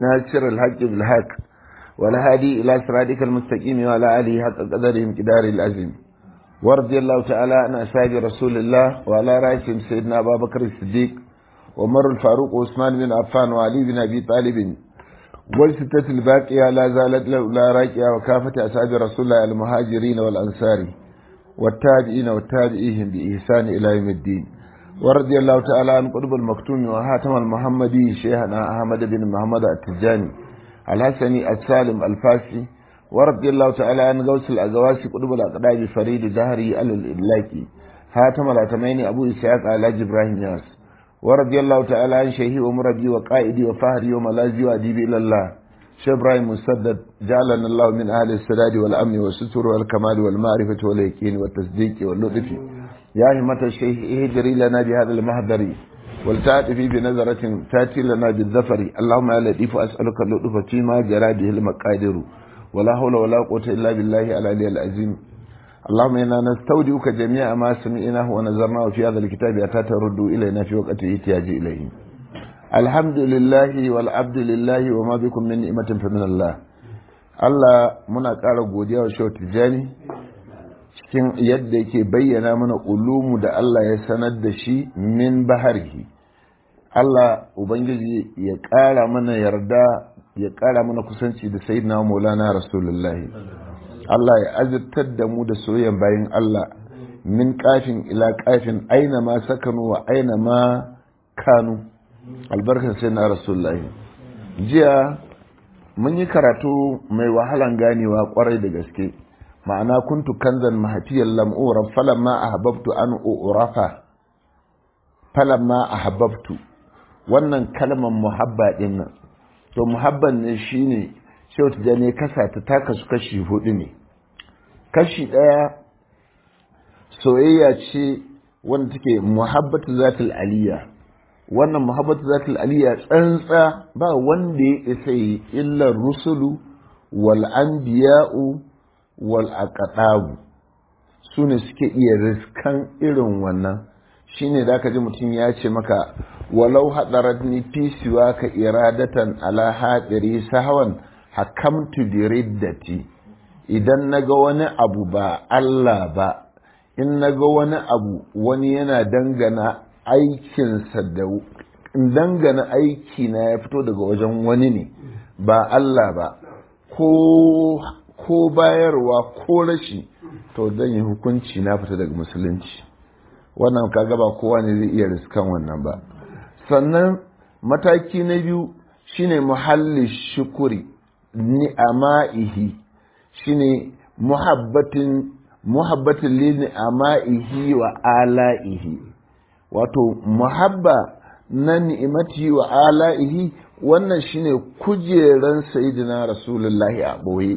ناصر الحق بالحق والهادي إلى صراطك المستقيم وعلى آله حق قدرهم كدار العظيم ورضي الله تعالى عن أصحاب رسول الله وعلى رأسهم سيدنا أبا بكر الصديق ومر الفاروق وعثمان بن عفان وعلي بن أبي طالب والستة الباقية لا زالت لا راكية وكافة أصحاب رسول الله المهاجرين والأنصار والتابعين والتابعيهم بإحسان إلى يوم الدين ورضي الله تعالى عن قطب المكتوم وهاتم المحمدي شيخنا أحمد بن محمد التجاني الحسني السالم الفاسي ورضي الله تعالى عن غوث الأزواسي قطب الأقدام فريد دهري الإبلاكي هاتم الأتمين أبو إسحاق على إبراهيم ياس ورضي الله تعالى عن شيخي ومربي وقائدي وفهري وملاذي وأديبي إلى الله شيخ إبراهيم مسدد جعلنا الله من أهل السداد والأمن والستر والكمال والمعرفة واليقين والتصديق واللطف يا همة الشيخ اهجري لنا بهذا المهدر ولتأتي بنظرة تأتي لنا بالظفر اللهم يا لطيف أسألك اللطف فيما جرى به المقادر ولا حول ولا قوة إلا بالله العلي العظيم اللهم إنا نستودعك جميع ما سمعناه ونظرناه في هذا الكتاب حتى ترد إلينا في وقت احتياج إليه الحمد لله والعبد لله وما بكم من نعمة فمن الله Allah muna ƙara godiya wa Shehu Tijjani cikin yadda yake bayyana mana ulumu da Allah ya sanar da shi min baharhi. Allah Ubangiji ya ƙara mana yarda ya ƙara mana kusanci da Sayyidina Maulana Rasulullahi. Allah ya azurtar da mu da soyayyan bayan Allah min kafin ila kafin aina ma sakanu wa aina ma kanu albarkar sai na rasulullahi jiya mun yi karatu mai wahalan ganewa kwarai da gaske ma'ana kuntu kanzan mahatiyar lam'uran falamma ahbabtu an urafa falamma ahbabtu wannan kalmar muhabba din nan to muhabban ne shine shautu da ne kasa ta taka su kashi hudu ne kashi daya soyayya ce wanda take muhabbatu zatul aliyya wannan muhabbatu zatul aliyya tsantsa ba wanda ya isa yi illa rusulu wal anbiya'u wal aqtabu su ne suke iya riskan irin wannan shine da ji mutum ya ce maka walau hadaratni fi siwa ka iradatan ala hadiri sahwan hakamtu bi riddati idan naga wani abu ba Allah ba in naga wani abu wani yana dangana aikinsa da dangana aiki na ya fito daga wajen wani ne ba Allah ba ko ko bayarwa ko rashi to zan yi hukunci na fita daga musulunci wannan kaga ba kowa ne zai iya riskan wannan ba sannan mataki na biyu shine muhalli shukuri ni'ama'ihi shine muhabbatin muhabbatin li ni'ama'ihi wa ala'ihi wato muhabba na ni'imati wa ala'ihi wannan shine kujeran sayyidina rasulullahi a boye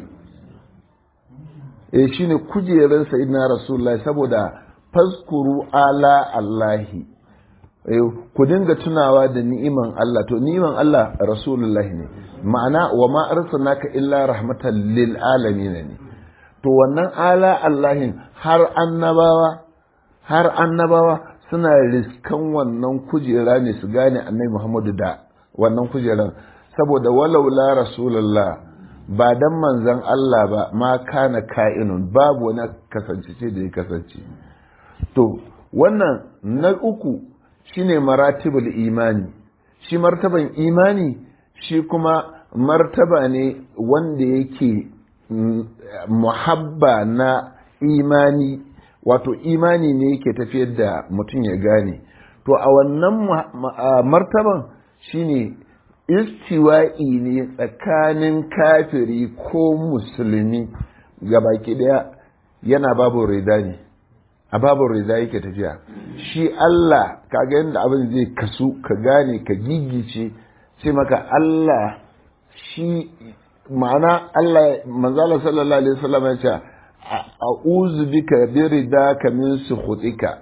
eh shine kujeran sayyidina rasulullahi saboda faskuru ala allahi ku dinga tunawa da ni'iman Allah to ni'iman Allah rasulullahi ne ma'ana wa ma arsalnaka illa rahmatan lil alamin ne to wannan ala Allahin har annabawa har annabawa suna riskan wannan kujera ne su gane annabi Muhammadu da wannan kujeran saboda walaula rasulullah ba dan manzon Allah ba ma kana ka'inun babu wani kasance da ya kasance to wannan na uku shine maratibul imani shi martaban imani shi kuma martaba ne wanda yake muhabba na imani wato imani ne yake tafiyar da mutum ya gane to a wannan martaban shine istiwa'i ne tsakanin kafiri ko musulmi baki daya yana babu rida ne a babu rida yake tafiya shi Allah kaga yadda abin zai kasu ka gane ka gigice sai maka Allah shi ma'ana Allah manzala sallallahu alaihi wasallam ya ce a'udhu bika bi ridaka min sukhutika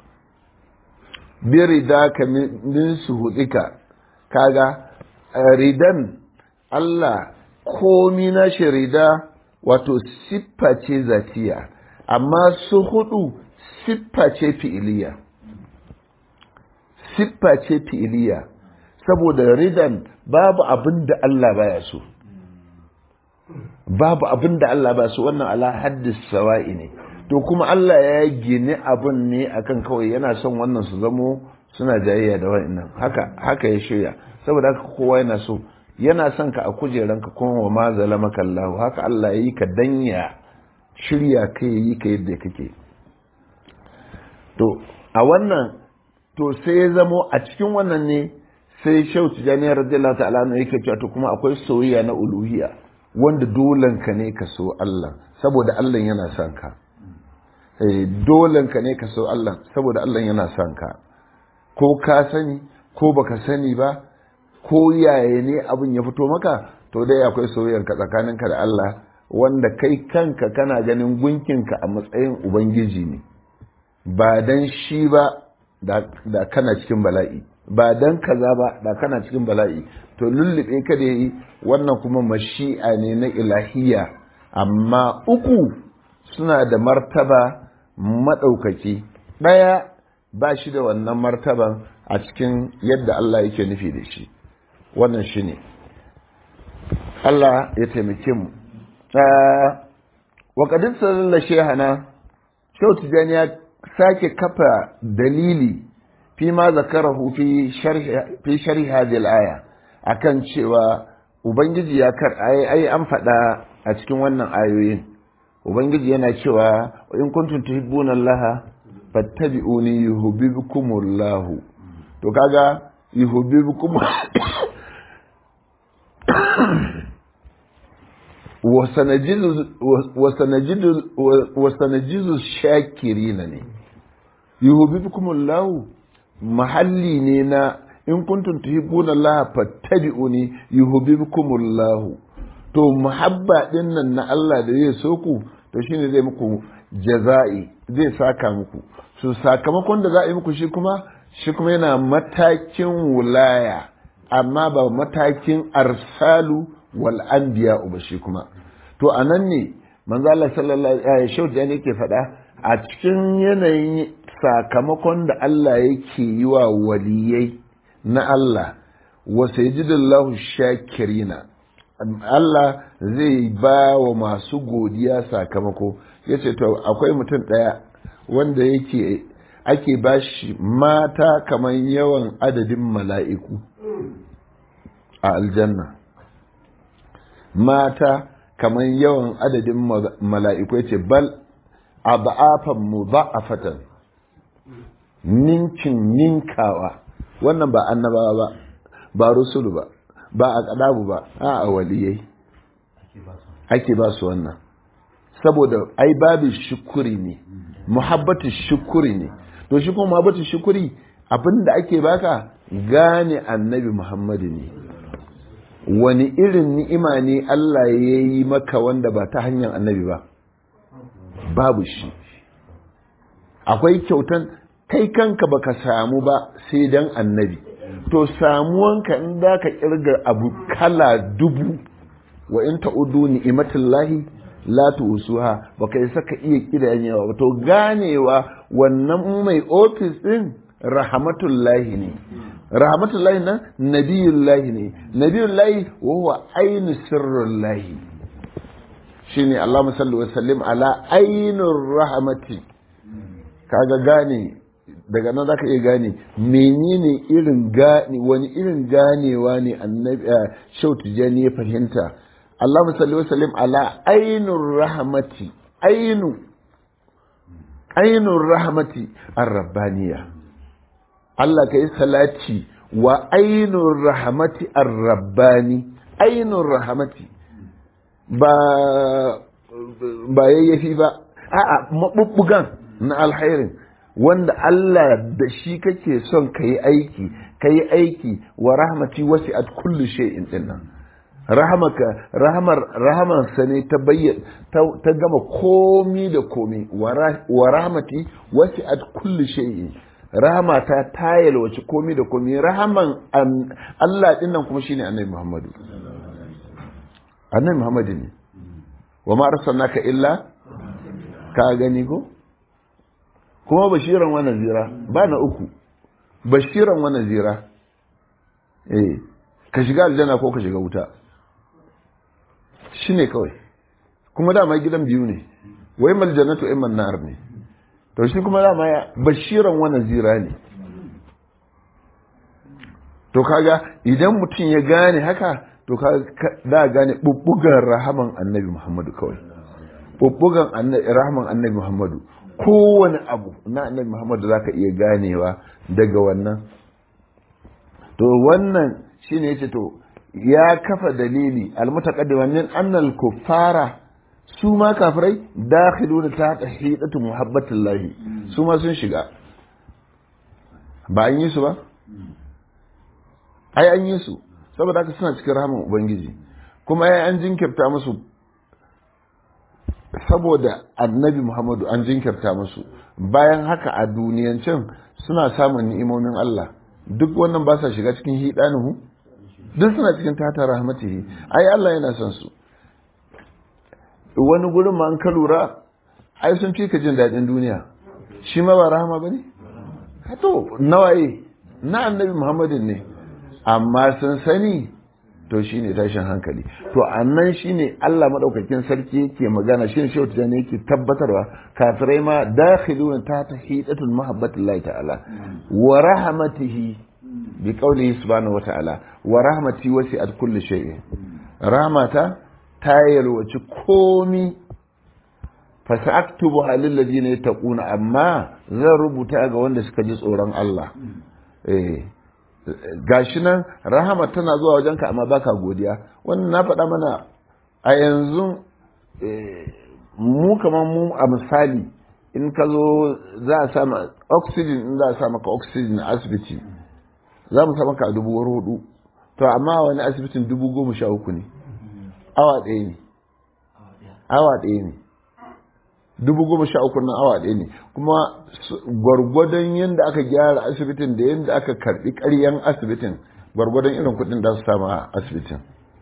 bi ridaka min sukhutika kaga ridan Allah komi na shi rida wato siffa ce zatiya amma su hudu siffa ce fi'iliya siffa ce fi'iliya saboda ridan babu abin da Allah baya so babu abin da Allah ba so wannan ala haddis sawa'i ne to kuma Allah ya gini abin ne akan kawai yana son wannan su zamo suna jayayya da wa'annan haka haka ya shirya saboda haka kowa yana so yana son ka a kujeranka kuma wa ma zalamaka Allah haka Allah ya yi ka danya shirya ka yi ka yadda kake to a wannan to sai ya zamo a cikin wannan ne sai shau tijani radiyallahu ta'ala ne yake cewa to kuma akwai soyayya na uluhiyya wanda dolen ka ne ka so Allah saboda Allah yana son ka eh dolen ka ne ka so Allah saboda Allah yana son ka ko ka sani ko baka sani ba ko yaya ne abin ya fito maka to dai akwai soyayyar ka tsakaninka da Allah wanda kai kanka kana ganin gunkinka a matsayin ubangiji ne ba dan shi ba da kana cikin bala'i ba dan kaza ba da kana cikin bala'i to lullube ka da yi wannan kuma mashi'a ne na ilahiya amma uku suna da martaba maɗaukaki ɗaya ba shi da wannan martaban a cikin yadda Allah yake nufi da shi wannan shi ne Allah ya taimake mu waƙadin sallallahu shehana shau tijani ya sake kafa dalili fi ma zakarahu fi sharhi hadhihi al-aya akan cewa ubangiji ya kar ai an faɗa a cikin wannan ayoyin ubangiji yana cewa in kuntum tuhibbuna Allah fattabi'uni yuhibbukumullah to kaga yuhibbukum wasanajizu shakirina ne yuhibbukumullahu mahalli ne na in kuntum tuhibbuna Allah fattabi'uni yuhibbukumullahu to muhabba din nan na Allah da zai so ku to shine zai muku jaza'i zai saka muku so sakamakon da za a yi muku shi kuma shi kuma yana matakin wulaya amma ba matakin arsalu wal anbiya ba shi kuma to anan ne manzo Allah sallallahu alaihi wasallam yake faɗa a cikin yanayin sakamakon da Allah yake yi wa waliyai na Allah wa sayyidullahu shakirina Allah zai ba wa masu godiya sakamako yace to akwai mutum ɗaya wanda yake ake bashi mata kamar yawan adadin mala'iku a aljanna mata kamar yawan adadin mala'iku ya ce bal a ba'afan mu ba'afatan ninkin ninkawa wannan ba annabawa ba ba rusulu ba ba a ƙadabu ba a a waliyai ake ba su wannan saboda ai babu shukuri ne muhabbatu shukuri ne to shi kuma muhabbatu shukuri abinda ake baka gane annabi muhammadu ne wani irin ni'ima ne Allah ya yi maka wanda ba ta hanyar annabi ba babu shi akwai kyautan kai kanka baka samu ba sai dan annabi to samuwanka in za ka kirga abu kala dubu wa in ta'udu ni'imatullahi la tusuha baka isa ka iya kiranyewa ba to ganewa wannan mai ofis din rahmatullahi ne rahmatullahi nan nabiyullahi ne nabiyullahi wa huwa ainu sirrullahi shine Allahumma salli wa sallim ala ainur rahmati kaga gane daga nan zaka iya gane menene irin gane wani irin ganewa ne annabi shautu jani ya fahimta Allahumma salli wa sallim ala ainur rahmati ainu ainur rahmati ar-rabbaniyah Allah ka yi salati wa ainun rahamati ar-rabbani ainun rahamati ba ba yayyafi ba a'a mabubbugan na alhairin wanda Allah da shi kake son ka yi aiki ka yi aiki wa rahmati wasi at kulli shay'in dinnan rahamaka rahamar rahamar sa ne ta bayyana ta gama komi da komi wa rahmati wasi at kulli shay'in rahama ta ta yalwaci komi da komi rahaman Allah din nan kuma shine annabi Muhammadu annabi Muhammadu ne wa ma arsalnaka illa ka gani ko kuma bashiran wa nazira ba na uku bashiran wa nazira eh ka shiga aljanna ko ka shiga wuta shine kawai kuma dama gidan biyu ne wai mal jannatu imman nar ne to shi kuma dama ya bashiran wa nazira ne to kaga idan mutum ya gane haka to kaga da gane bubbugan rahaman annabi Muhammadu kawai bubbugan rahaman annabi Muhammadu kowane abu na annabi Muhammadu zaka iya ganewa daga wannan to wannan shine yace to ya kafa dalili almutaqaddima min annal kuffara su ma kafirai dakhiluna ta hidatu muhabbatillahi su ma sun shiga ba an yi su ba ai an yi su saboda haka suna cikin rahaman ubangiji kuma ai an jinkirta musu saboda annabi muhammadu an jinkirta musu bayan haka a duniyancin suna samun ni'imomin Allah duk wannan ba sa shiga cikin hidanuhu duk suna cikin tata rahmatihi ai Allah yana son su wani gurin ma an ka lura ai sun fi ka jin daɗin duniya shi ma ba rahama ba ne to nawaye na annabi muhammadin ne amma sun sani to shine tashin hankali to annan shine Allah madaukakin sarki yake magana shine shehu tijani yake tabbatarwa kafirai ma dakhiluna ta tahidatul mahabbatillahi ta'ala wa rahmatihi bi qawlihi subhanahu wa ta'ala wa rahmati wasi'at kulli shay'in rahmata ta yalwaci komi fa sa'aktubu halil ladina yattaquna amma zan rubuta ga wanda suka ji tsoron Allah eh gashi nan rahama tana zuwa wajenka amma baka godiya wannan na faɗa mana a yanzu mu kamar mu a misali in ka zo za a sa oxygen in za a sa maka oxygen a asibiti za mu sa maka a dubu hudu to amma wani asibitin dubu goma sha uku ne awa ɗaya ne awa ɗaya ne dubu goma sha uku nan awa ɗaya ne kuma gwargwadon yadda aka gyara asibitin da yadda aka karɓi ƙaryan asibitin gwargwadon irin kuɗin da su samu a asibitin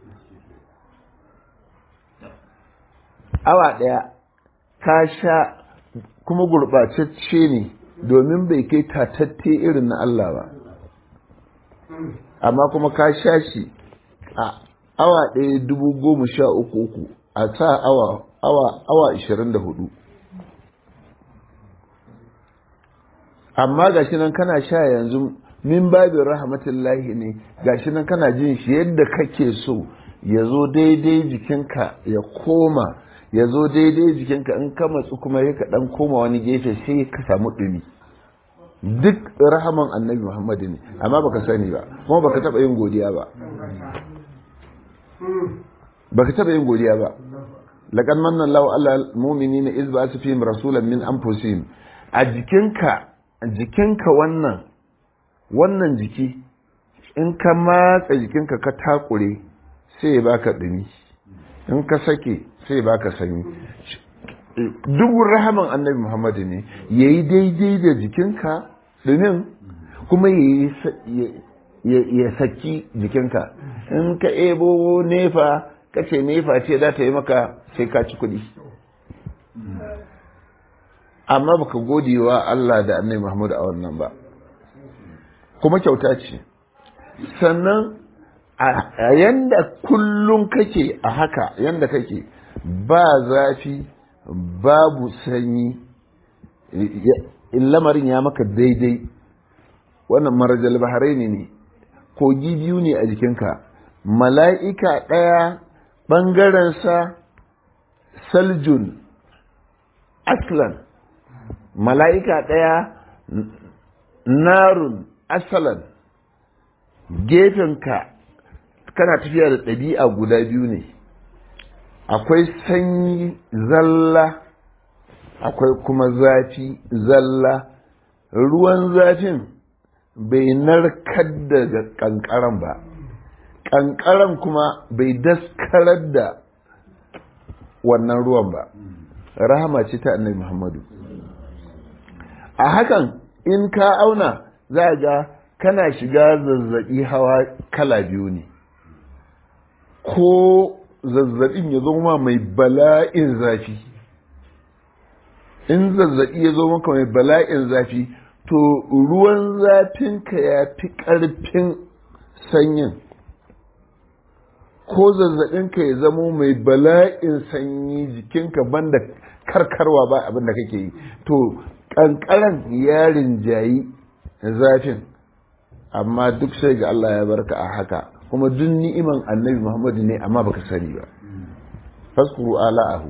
awa ɗaya ka sha kuma gurɓatacce ne domin bai kai tatatte irin na Allah ba amma kuma ka sha shi a awa ɗaya dubu goma sha uku uku a sa awa awa awa ishirin da hudu amma gashi nan kana sha yanzu min babin rahmatullahi ne gashi nan kana jin shi yadda kake so ya zo daidai jikinka ya koma ya zo daidai jikinka in ka matsu kuma ya dan koma wani gefe sai ka samu ɗumi duk rahaman annabi muhammadu ne amma baka sani ba kuma baka taɓa yin godiya ba baka taɓa yin godiya ba laqad manna Allahu 'alal mu'minina iz ba'atha fihim rasulan min anfusihim a jikinka jikinka wannan wannan jiki in ka matsa jikinka ka takure sai ya baka dumi in ka sake sai ya baka sanyi duk rahaman annabi Muhammadu ne yayi daidai da jikinka dumin kuma ya saki jikinka in ka ebo nefa kace nefa ce za ta yi maka sai ka ci kuɗi amma baka gode wa Allah da annabi Muhammad a wannan ba kuma kyauta ce sannan a yanda kullum kake a haka yanda kake ba zafi babu sanyi lamarin ya maka daidai wannan marajal baharai ne kogi biyu ne a jikinka mala'ika ɗaya ɓangarensa saljun aslan mala'ika ɗaya narun asalan gefenka kana tafiya da ɗabi'a guda biyu ne akwai sanyi zalla akwai kuma zafi zalla ruwan zafin bai narkar da ƙanƙaran ba ƙanƙaran kuma bai daskarar da wannan ruwan ba rahama ce ta annabi muhammadu a hakan in ka auna za ga kana shiga zazzaɓi hawa kala biyu ne ko zazzaɓin ya zama mai bala'in zafi in zazzaɓi ya zo maka mai bala'in zafi to ruwan zafinka ya fi ƙarfin sanyin ko zazzabinka ya zamo mai bala'in sanyi jikinka banda karkarwa ba abin da kake yi to kankaran yarin jayi zafin amma duk sai ga Allah ya barka a haka kuma duk ni'iman annabi Muhammadu ne amma baka sani ba faskuru ala'ahu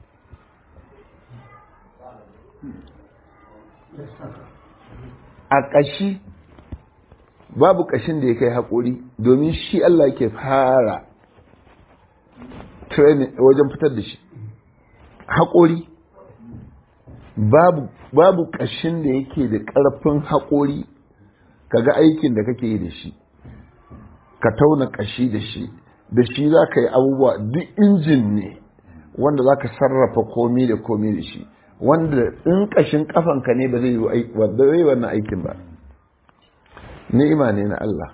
a ƙashi babu ƙashin da ya kai haƙuri domin shi Allah ke fara training wajen fitar da shi haƙori babu babu ƙashin da yake da ƙarfin haƙori kaga aikin da kake yi da shi ka tauna ƙashi da shi da shi za ka yi abubuwa duk injin ne wanda za ka sarrafa komi da komi da shi wanda in ƙashin ƙafanka ne ba zai yi wannan aikin ba ni'ima ne na Allah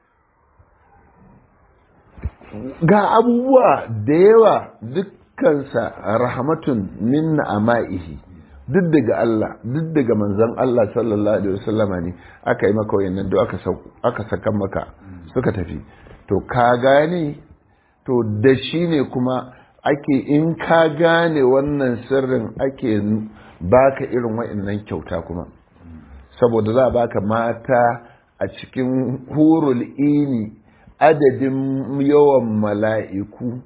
ga abubuwa da yawa dukkansa rahmatun minna ama'ihi duk daga Allah duk daga manzon Allah sallallahu alaihi wasallama ne aka yi maka wayannan duk aka aka saka maka suka tafi to ka gane to da shi ne kuma ake in ka gane wannan sirrin ake baka irin wayannan kyauta kuma saboda za a baka mata a cikin hurul ini adadin yawan mala'iku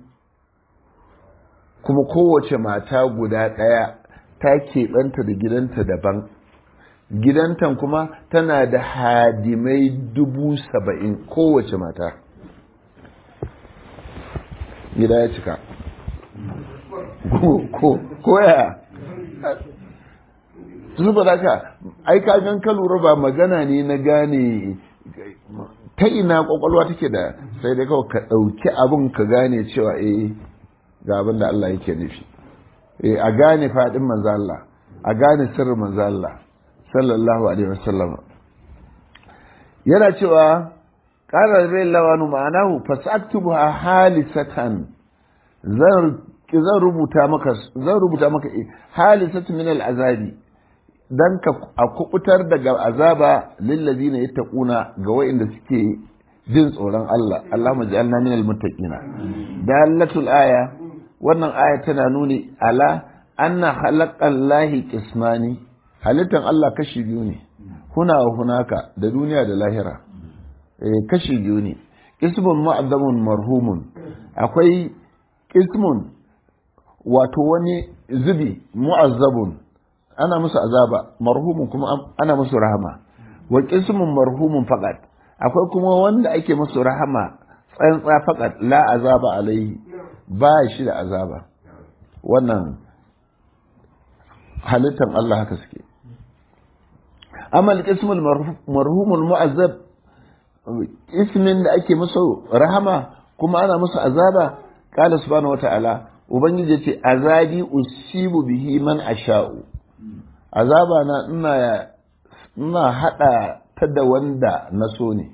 kuma kowace mata guda ɗaya ta keɓanta da gidanta daban gidantan kuma tana da hadimai dubu saba'in kowace mata gida ya cika koya zuba da ka ai ka gan ka lura ba magana ne na gane ta ina kwakwalwa take da sai dai kawai ka ɗauki abin ka gane cewa eh ga abin da Allah yake nufi eh a gane faɗin manzo Allah a gane sirrin manzo Allah sallallahu alaihi wasallam yana cewa qala bai lawanu ma'anahu fasaktubuha halisatan zan zan rubuta maka zan rubuta maka halisatu min al-azabi dan ka a kubutar daga azaba lillazina yattaquna ga wa'inda suke jin tsoron Allah Allahumma ja'alna minal muttaqina dalatul aya wannan aya tana nuni ala anna khalaqallahi qismani halittan Allah kashi biyu ne huna wa hunaka da duniya da lahira eh kashi biyu ne ismun mu'azzamun marhumun akwai ismun wato wani zubi mu'azzabun ana musu azaba marhumun kuma ana musu rahama wa qismun marhumun faqat akwai kuma wanda ake musu rahama tsantsa faqat la azaba alaihi ba shi da azaba wannan halittan Allah haka suke amma qismul marhumul mu'azzab ismin da ake musu rahama kuma ana musu azaba qala subhanahu wata'ala ubangiji ce azabi usibu bihi man asha'u azaba na ina ina hada ta da wanda na so ne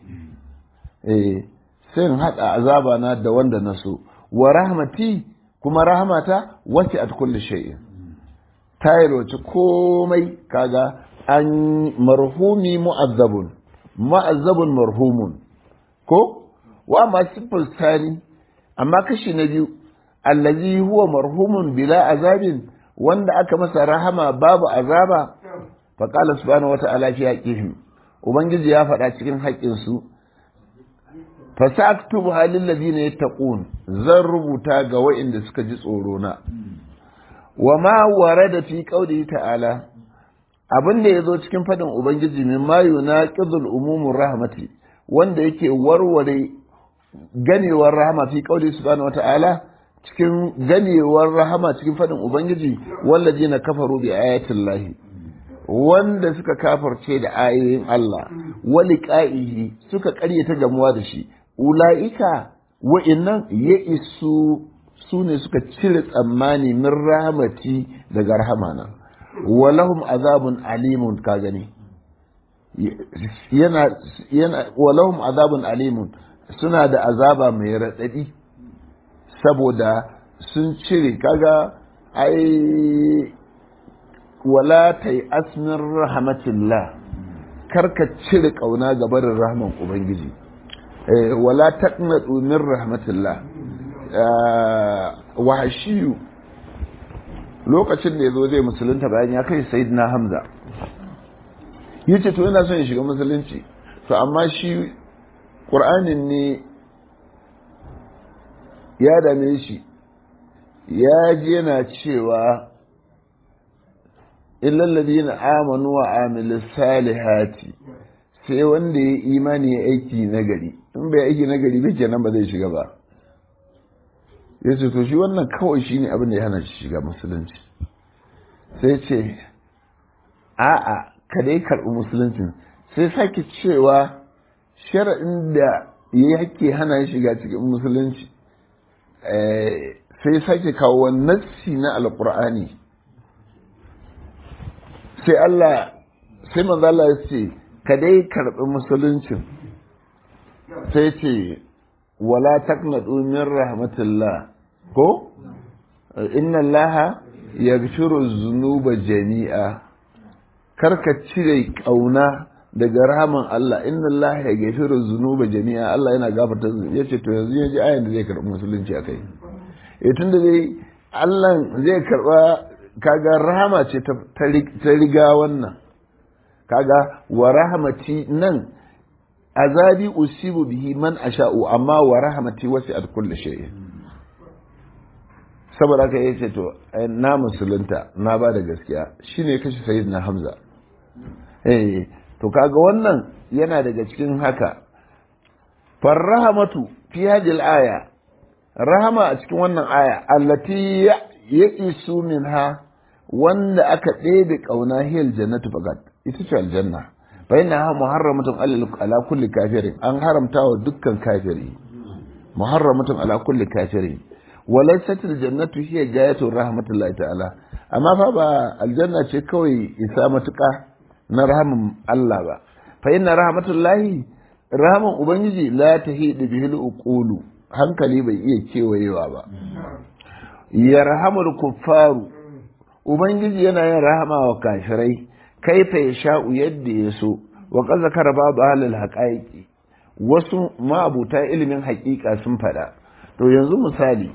eh sai in hada azaba na da wanda na so wa rahmati kuma rahmata wasi'at kulli shay'in ta yi komai kaga an marhumi mu'azzabun mu'azzabun marhumun ko wa ma simple sani amma kashi na biyu allazi huwa marhumun bila azabin wanda aka masa rahama babu azaba fa qala subhanahu wata'ala fi haqqihim ubangiji ya faɗa cikin haƙƙin su fa sa'aktubu halil ladina yattaqun zan rubuta ga wa'inda suka ji tsoro na wa ma warada fi qawlihi ta'ala abin da yazo cikin fadin ubangiji min ma yunaqidul umumur rahmati wanda yake warware ganewar rahama fi qawli subhanahu wata'ala cikin ganewar rahama cikin fadin ubangiji wallazina kafaru bi ayatin lahi wanda suka kafarce da ayoyin Allah wali qa'ihi suka ƙaryata gamuwa da shi ula'ika wa'innan ya isu su ne suka cire tsammani min rahmati daga rahamana walahum azabun alimun ka gani yana yana walahum azabun alimun suna da azaba mai raɗaɗi saboda sun cire kaga ai wala ta yi asmin rahmatillah karka cire ƙauna ga barin rahman ubangiji wala taqnatu min rahmatillah wahashiyu lokacin da yazo zai musulunta bayan ya kai sayyidina hamza yace to ina son ya shiga musulunci to amma shi qur'anin ne ya dame shi ya ji yana cewa illal ladina amanu wa amilus salihati sai wanda ya imani ya aiki nagari in bai aiki nagari ba kenan ba zai shiga ba ya ce to shi wannan kawai shine abin da ya hana shi shiga musulunci sai ce a'a ka dai karɓi musuluncin sai sake cewa shara'in da ya yake hana shi shiga cikin musulunci sai sake kawo nassi na alƙur'ani sai Allah sai manzo Allah ya ce ka dai karɓi musuluncin sai ce wala taqnatu min rahmatillah ko inna allaha yaghfiru dhunuba jami'a karka cire kauna daga rahaman Allah inna allaha yaghfiru dhunuba jami'a Allah yana gafarta yace to yanzu yaji ayan da zai karɓi musulunci akai eh tunda dai Allah zai karɓa kaga rahama ce ta riga wannan kaga wa rahmati nan azabi usibu bihi man asha'u amma wa rahmati wasi'at kulli shay saboda haka yace to na musulunta na ba da gaskiya shine kashi sayyidina hamza eh to kaga wannan yana daga cikin haka farrahamatu fi hadhihi aya rahama a cikin wannan aya allati yaqisu minha wanda aka ɗebe ƙauna hiyar jannatu fakat ita ce aljanna fa inna muharramatun ala kulli kafirin an haramta wa dukkan kafiri muharramatun ala kulli kafirin walaysat aljannatu hiya gayatu rahmatullahi ta'ala amma fa ba aljanna ce kawai isa matuƙa na rahamin Allah ba fa inna rahmatullahi rahaman ubangiji la tahidu bihil uqulu hankali bai iya kewayewa ba yarhamul kuffaru ubangiji yana yin rahama wa kafirai kaifa ya sha'u yadda ya so wa qad zakara babu halil haqaiqi wasu ma'abuta ilimin haƙiƙa sun faɗa to yanzu misali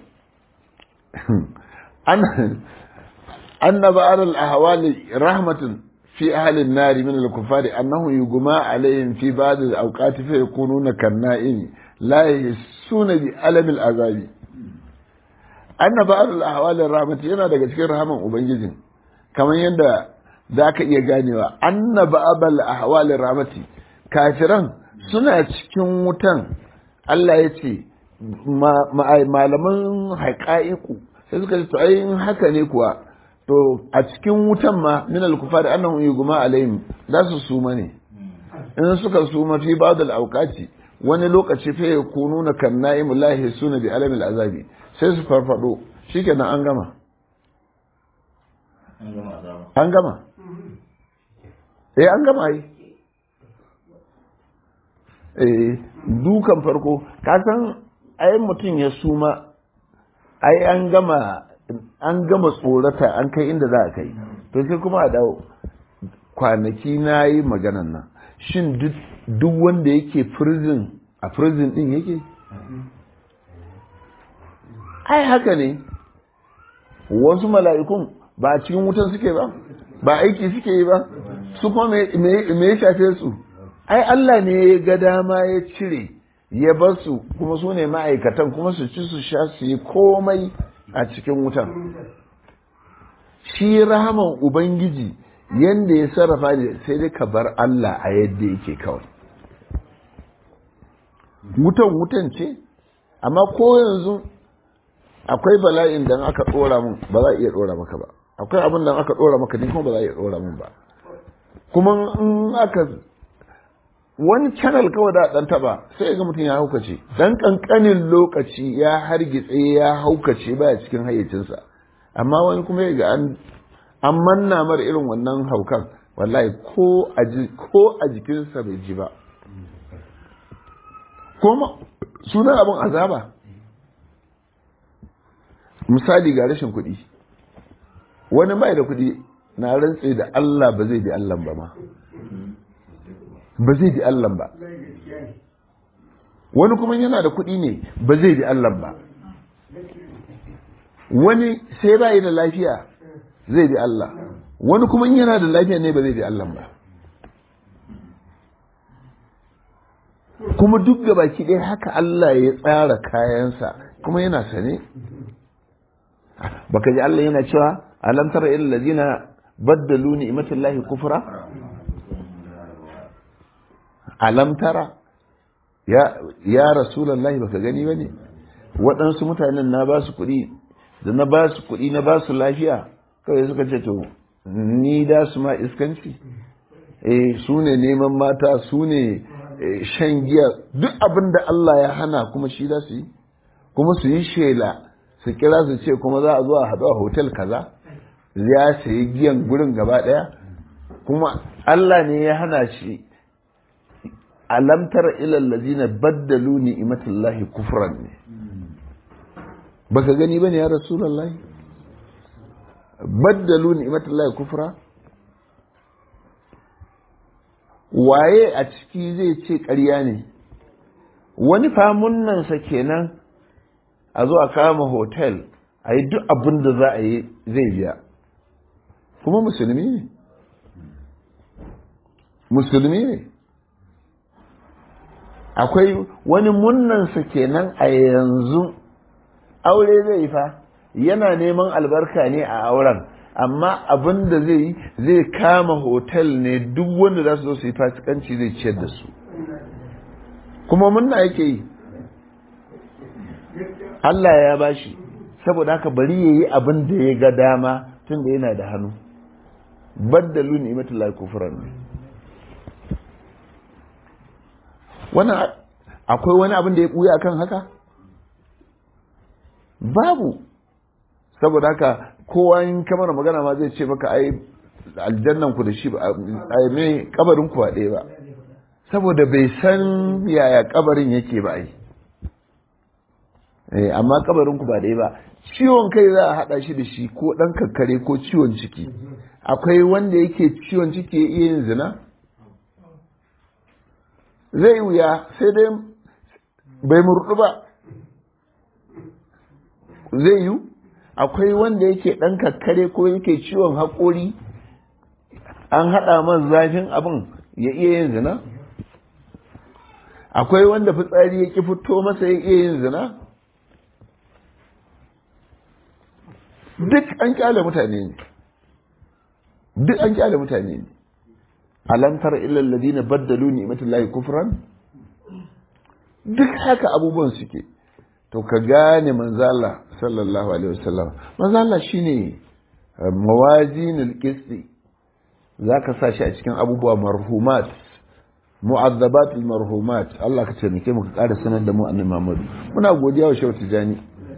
an annaba alal ahwali rahmatun fi ahli an-nar min al-kuffari annahu yugma alayhim fi ba'd al-awqat fa yakununa kan-na'im la yasuna bi alam al-azabi annaba alal ahwali rahmati yana daga cikin rahaman ubangijin kamar yadda za ka iya ganewa annaba abal ahwali rahmati kafiran suna cikin wutan Allah ya ce malaman haƙa'iku sai suka ce to ai haka ne kuwa to a cikin wutan ma min al-kufar annahum yugma alaihim za su suma ne in suka suma fi ba'd al-awqati wani lokaci fa yakununa kan na'im lahi suna bi alamil azabi sai su farfado shikenan an gama an gama eh an gama yi eh dukan farko ka san ai mutum ya suma ai an gama an gama tsorata an kai inda za a kai to sai kuma a dawo kwanaki na yi maganan nan shin duk wanda yake prison a prison din yake ai haka ne wasu mala'ikun ba a cikin wutan suke ba ba aiki suke yi ba su kuma me ya shafe su ai Allah ne ya ga dama ya cire ya bar su kuma su ne ma'aikatan kuma su ci su sha su yi komai a cikin wutan shi rahaman ubangiji yanda ya sarrafa ne sai dai ka bar Allah a yadda yake kawai wutan wutan ce amma ko yanzu akwai bala'in da aka dora mun ba za a iya dora maka ba akwai abin da aka dora maka ni kuma ba za a iya dora mun ba kuma in aka wani channel kawai da dan taba sai ga mutum ya haukace dan kankanin lokaci ya hargitse ya haukace baya cikin hayyacinsa amma wani kuma ya ga an an manna mar irin wannan haukan wallahi ko a ko a jikinsa bai ji ba kuma sunan abin azaba misali ga rashin kuɗi wani bai da kuɗi na rantse da Allah ba zai bi Allah ba ma ba zai bi Allah ba wani kuma yana da kuɗi ne ba zai bi Allah ba wani sai ba da lafiya zai bi Allah wani kuma yana da lafiya ne ba zai bi Allah ba kuma duk da baki ɗaya haka Allah ya tsara kayansa kuma yana sane baka ji Allah yana cewa alam tara ilal ladina baddalu ni'matallahi kufra alam tara ya ya rasulullahi baka gani bane waɗansu mutanen na ba su kuɗi da na ba su kuɗi na ba su lafiya kawai suka ce to ni da su ma iskanci eh su ne neman mata su ne shan giya duk abin da Allah ya hana kuma shi za su yi kuma su yi shela su kira su ce kuma za a zo a haɗu a hotel kaza ya sayi giyan gurin gaba ɗaya kuma Allah ne ya hana shi alamtar ilal ladina baddalu ni'matallahi kufran ne baka gani bane ya rasulullahi baddalu ni'matallahi kufra waye a ciki zai ce ƙarya ne wani famunnansa kenan a zo a kama hotel a yi duk abin da za a yi zai biya kuma musulmi ne musulmi ne akwai wani munnansa kenan a yanzu aure zai yi fa yana neman albarka ne a auren amma abin da zai yi zai kama hotel ne duk wanda za su zo su yi fasikanci zai ciyar da su kuma munna yake yi Allah ya bashi saboda haka bari ya yi abin da ya ga dama tun da yana da hannu baddalu ni'matullahi kufran ne wannan akwai wani abin da ya ɓuya akan haka babu saboda haka kowa in kamar magana ma zai ce maka ai aljannan ku da shi ba ai me kabarin ku ba ɗaya ba saboda bai san yaya kabarin yake ba ai eh amma kabarin ku ba ɗaya ba ciwon kai za a haɗa shi da shi ko ɗan kakkare ko ciwon ciki akwai wanda yake ciwon ciki ya iya yin zina zai wuya sai dai bai murɗu ba zai yi akwai wanda yake ɗan kakkare ko yake ciwon haƙori an haɗa man zafin abin ya iya yin zina akwai wanda fitsari ya ƙi fito masa ya iya yin zina duk an kyale mutane ne duk an kyale mutane ne alam tara illa alladhina baddalu ni'matallahi kufran duk haka abubuwan suke to ka gane manzala sallallahu alaihi wasallam manzala shine mawazinul qisti zaka sa shi a cikin abubuwa marhumat mu'azzabat marhumat Allah ka taimake mu ka ƙara sanar da mu annabi Muhammad muna godiya wa Shehu Tijani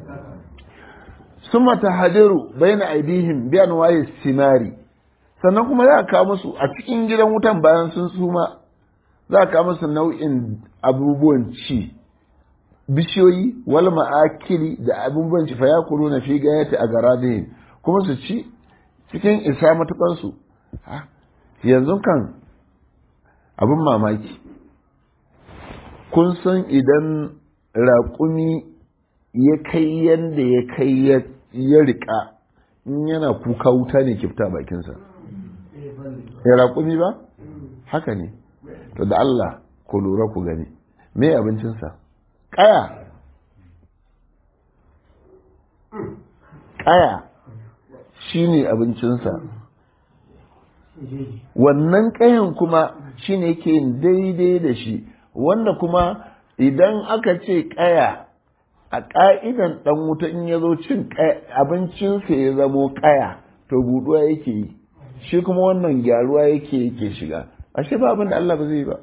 summa tahadiru baina aidihim bi anwa'i simari sannan kuma za ka musu a cikin gidan wutan bayan sun suma za ka musu nau'in abubuwan ci bishiyoyi wal ma'akili da abubuwan ci fa yakulu na fi gayati a garadihim kuma su ci cikin isa matukan su yanzu kan abin mamaki kun san idan raƙumi ya kai yadda ya kai ya riƙa in yana kuka wuta ne kifta bakinsa ya raƙumi ba haka ne to da Allah ku lura ku gani me abincinsa ƙaya ƙaya shi ne abincinsa wannan ƙayan kuma shi ne yake yin daidai da shi wanda kuma idan aka ce ƙaya a ƙa'idan ɗan wuta in ya zo cin abincinsa ya zamo ƙaya to buɗuwa yake yi shi kuma wannan gyaruwa yake yake shiga ashe ba abin da Allah ba zai ba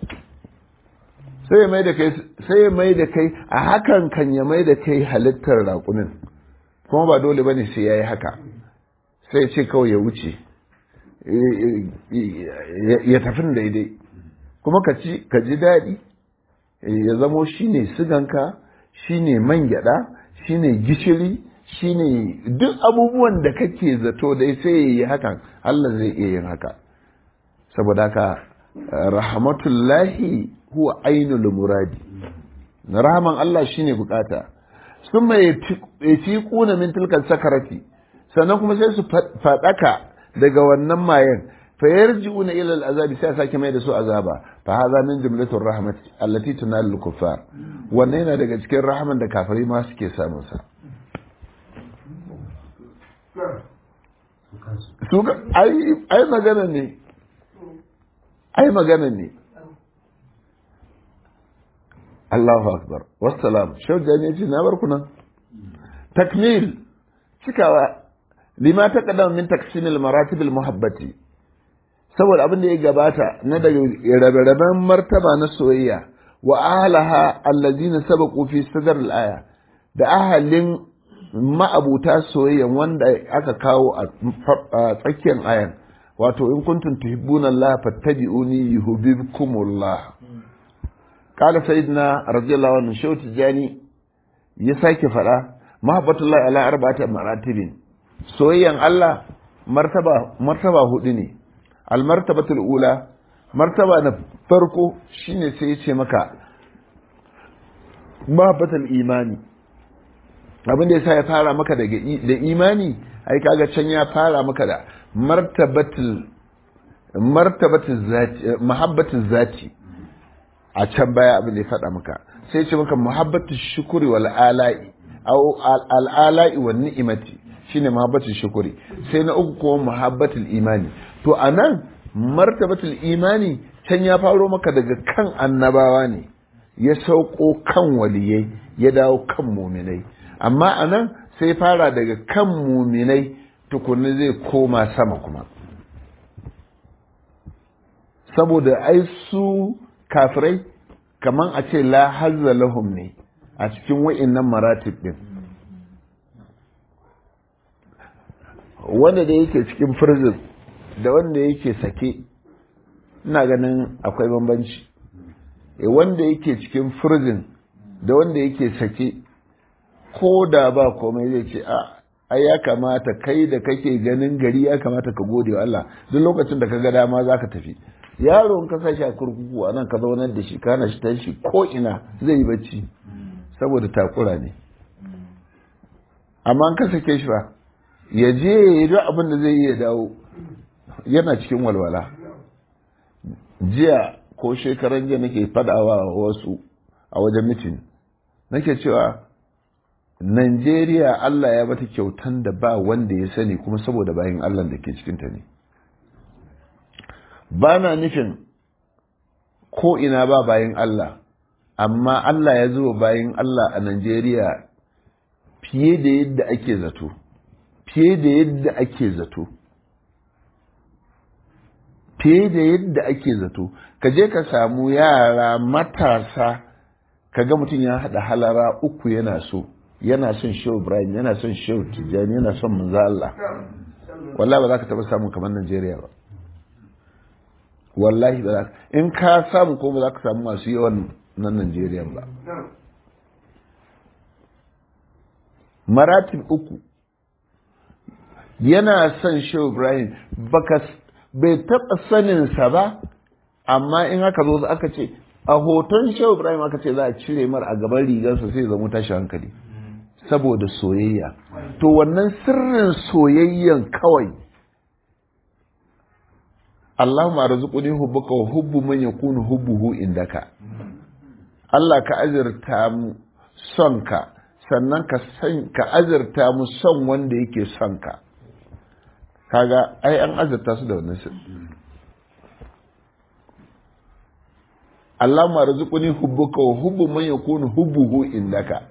sai mai da kai sai mai da kai a hakan kan ya mai da kai halittar raƙumin kuma ba dole bane sai yayi haka sai ce kawai ya wuce ya tafi daidai kuma ka ci ka ji daɗi ya zamo shine siganka shine man gyaɗa shine gishiri shine duk abubuwan da kake zato dai sai ya yi hakan Allah zai iya yin haka saboda haka rahmatullahi huwa ainul muradi rahaman Allah shine bukata sun mai fi kuna min tilkan sakarati sannan kuma sai su fadaka daga wannan mayen fa yarji'una ila al'azabi sai sake mai da su azaba fa hadha min jumlatur rahmat allati tunalu kuffar wannan yana daga cikin rahaman da kafirai ma suke samun sa su ai ai magana ne ai magana ne Allahu akbar wassalam shauja ne ce na bar ku nan takmil cikawa lima ta kadam min taksimil maratib muhabbati saboda abin da ya gabata na daga rabe-raben martaba na soyayya wa ahalaha allazina sabaqu fi sadr al-aya da ahalin ma'abuta soyayya wanda aka kawo a tsakiyar ayan wato in kuntum tuhibbuna Allah fattabi'uni yuhibbukumullah qala sayyidina radiyallahu anhu shawti jani ya sake fada mahabbatullahi ala arba'ati maratibin soyayyan Allah martaba martaba hudu ne almartabatul ula martaba na farko shine sai ya ce maka mahabbatul imani abin da yasa ya fara maka daga da imani ai kaga can ya fara maka da martabatul martabatul zati mahabbatul zati a can baya abin da ya faɗa maka sai ce maka muhabbatul shukuri wal ala'i au al ala'i wan ni'imati shine mahabbatul shukuri sai na uku kuma muhabbatul imani to anan martabatul imani can ya faro maka daga kan annabawa ne ya sauko kan waliyai ya dawo kan muminai amma anan sai fara daga kan muminai tukunna zai koma sama kuma saboda ai su kafirai kaman a ce la hazza lahum ne a cikin wa'innan maratib din wanda da yake cikin prison da wanda yake sake ina ganin akwai bambanci e wanda yake cikin prison da wanda yake sake ko da ba komai zai ce a ai ya kamata kai da kake ganin gari ya kamata ka gode wa Allah duk lokacin da ka ga dama za ka tafi yaro in ka sa shi a kurkuku a nan ka zaunar da shi kana shi tashi ko ina zai yi bacci saboda takura ne amma ka sake shi ba ya je ya yi duk abin da zai yi ya dawo yana cikin walwala jiya ko shekaran jiya nake fadawa wasu a wajen mitin nake cewa Najeriya Allah ya bata kyautan da ba wanda ya sani kuma saboda bayan Allah da ke cikinta ne ba na nufin ko ina ba bayan Allah amma Allah ya zo bayan Allah a Najeriya fiye da yadda ake zato fiye da yadda ake zato fiye da yadda ake zato ka je ka samu yara matasa ka ga mutum ya haɗa halara uku yana so yana son shehu ibrahim yana son shehu tijjani yana son manzo Allah wallahi ba za ka taɓa samun kamar Najeriya ba wallahi ba za ka in ka samu ko ba za ka samu masu yawan nan Najeriya ba maratib uku yana son shehu ibrahim baka bai taɓa saninsa ba amma in aka zo aka ce a hoton shehu ibrahim aka ce za a cire mar a gaban rigarsa sai zama tashi hankali saboda soyayya to wannan sirrin soyayyan kawai Allahumma arzuquni hubbuka wa hubbu man yakunu hubbuhu indaka Allah ka azurta mu son ka sannan ka san ka azurta mu son wanda yake son ka kaga ai an azurta su da wannan Allahumma arzuquni hubbuka wa hubbu man yakunu hubbuhu indaka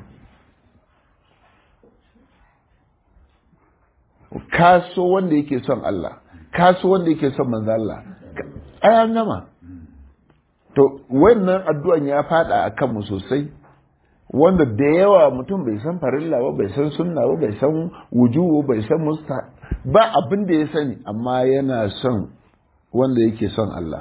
kaso wanda yake son Allah kaso wanda yake son manzo Allah ai an gama to wannan addu'an ya fada akan mu sosai wanda da yawa mutum bai san farilla ba bai san sunna ba bai san wujubu bai san musta ba abin da ya sani amma yana son wanda yake son Allah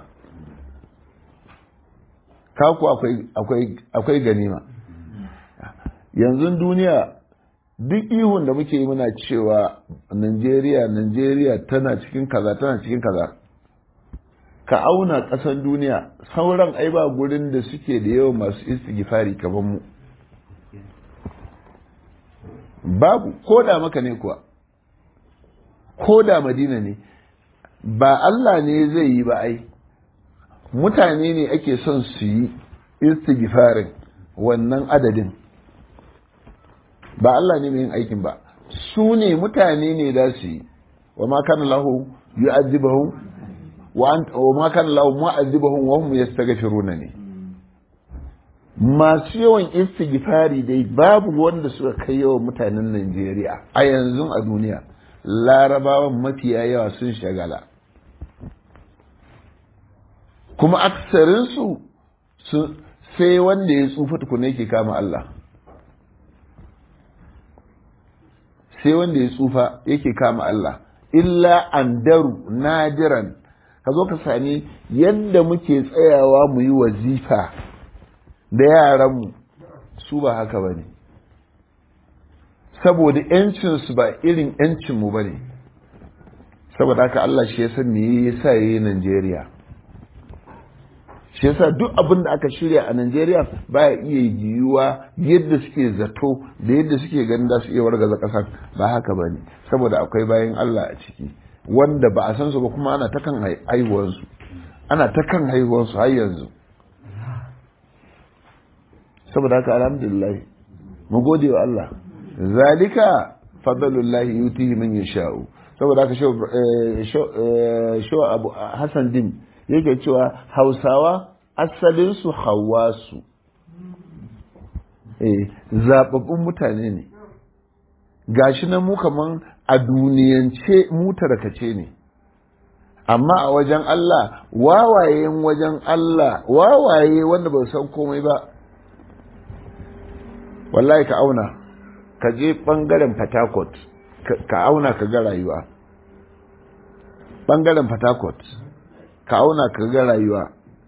kaku akwai akwai akwai ganima yanzu duniya duk ihun da muke yi muna cewa Najeriya Najeriya tana cikin kaza tana cikin kaza ka auna ƙasan duniya sauran ai ba gurin da suke da yawan masu istighfari kamar mu babu ko da maka ne kuwa ko da madina ne ba Allah ne zai yi ba ai mutane ne ake son su yi istighfarin wannan adadin ba Allah ne mai yin aikin ba su ne mutane ne da su yi wa ma kana lahu yu'adhibuhum wa anta wa ma kana lahu mu'adhibuhum wa hum yastaghfiruna ne masu yawan istighfari dai babu wanda suka kai yawan mutanen Najeriya a yanzu a duniya larabawan mafiya yawa sun shagala kuma aksarinsu sai wanda ya tsufa tukuna yake kama Allah sai wanda ya tsufa yake kama Allah illa andaru nadiran ka zo ka sami yadda muke tsayawa mu yi wazifa da yaranmu su ba haka ba ne saboda ‘yancinsu ba irin ‘yancinmu ba ne saboda haka Allah shi ya san me ya sa ya yi Najeriya shi yasa duk abin da aka shirya a Najeriya baya iya yiwuwa yadda suke zato da yadda suke ganin da su iya wargaza ƙasar ba haka ba ne saboda akwai bayan Allah a ciki wanda ba a san su ba kuma ana ta kan haihuwansu ana ta kan haihuwansu har yanzu saboda haka alhamdulillah mu gode wa Allah zalika fadlullahi yutihi man yasha'u saboda haka shaw abu Hassan din yake cewa Hausawa asalin su Hawwasu eh zababbun mutane ne gashi na mu kaman a duniyance mu tarkace ne amma a wajen Allah wawayen wajen Allah wawaye wanda ba san komai ba wallahi ka auna ka je bangaren fatakot ka auna ka ga rayuwa bangaren fatakot ka auna ka ga rayuwa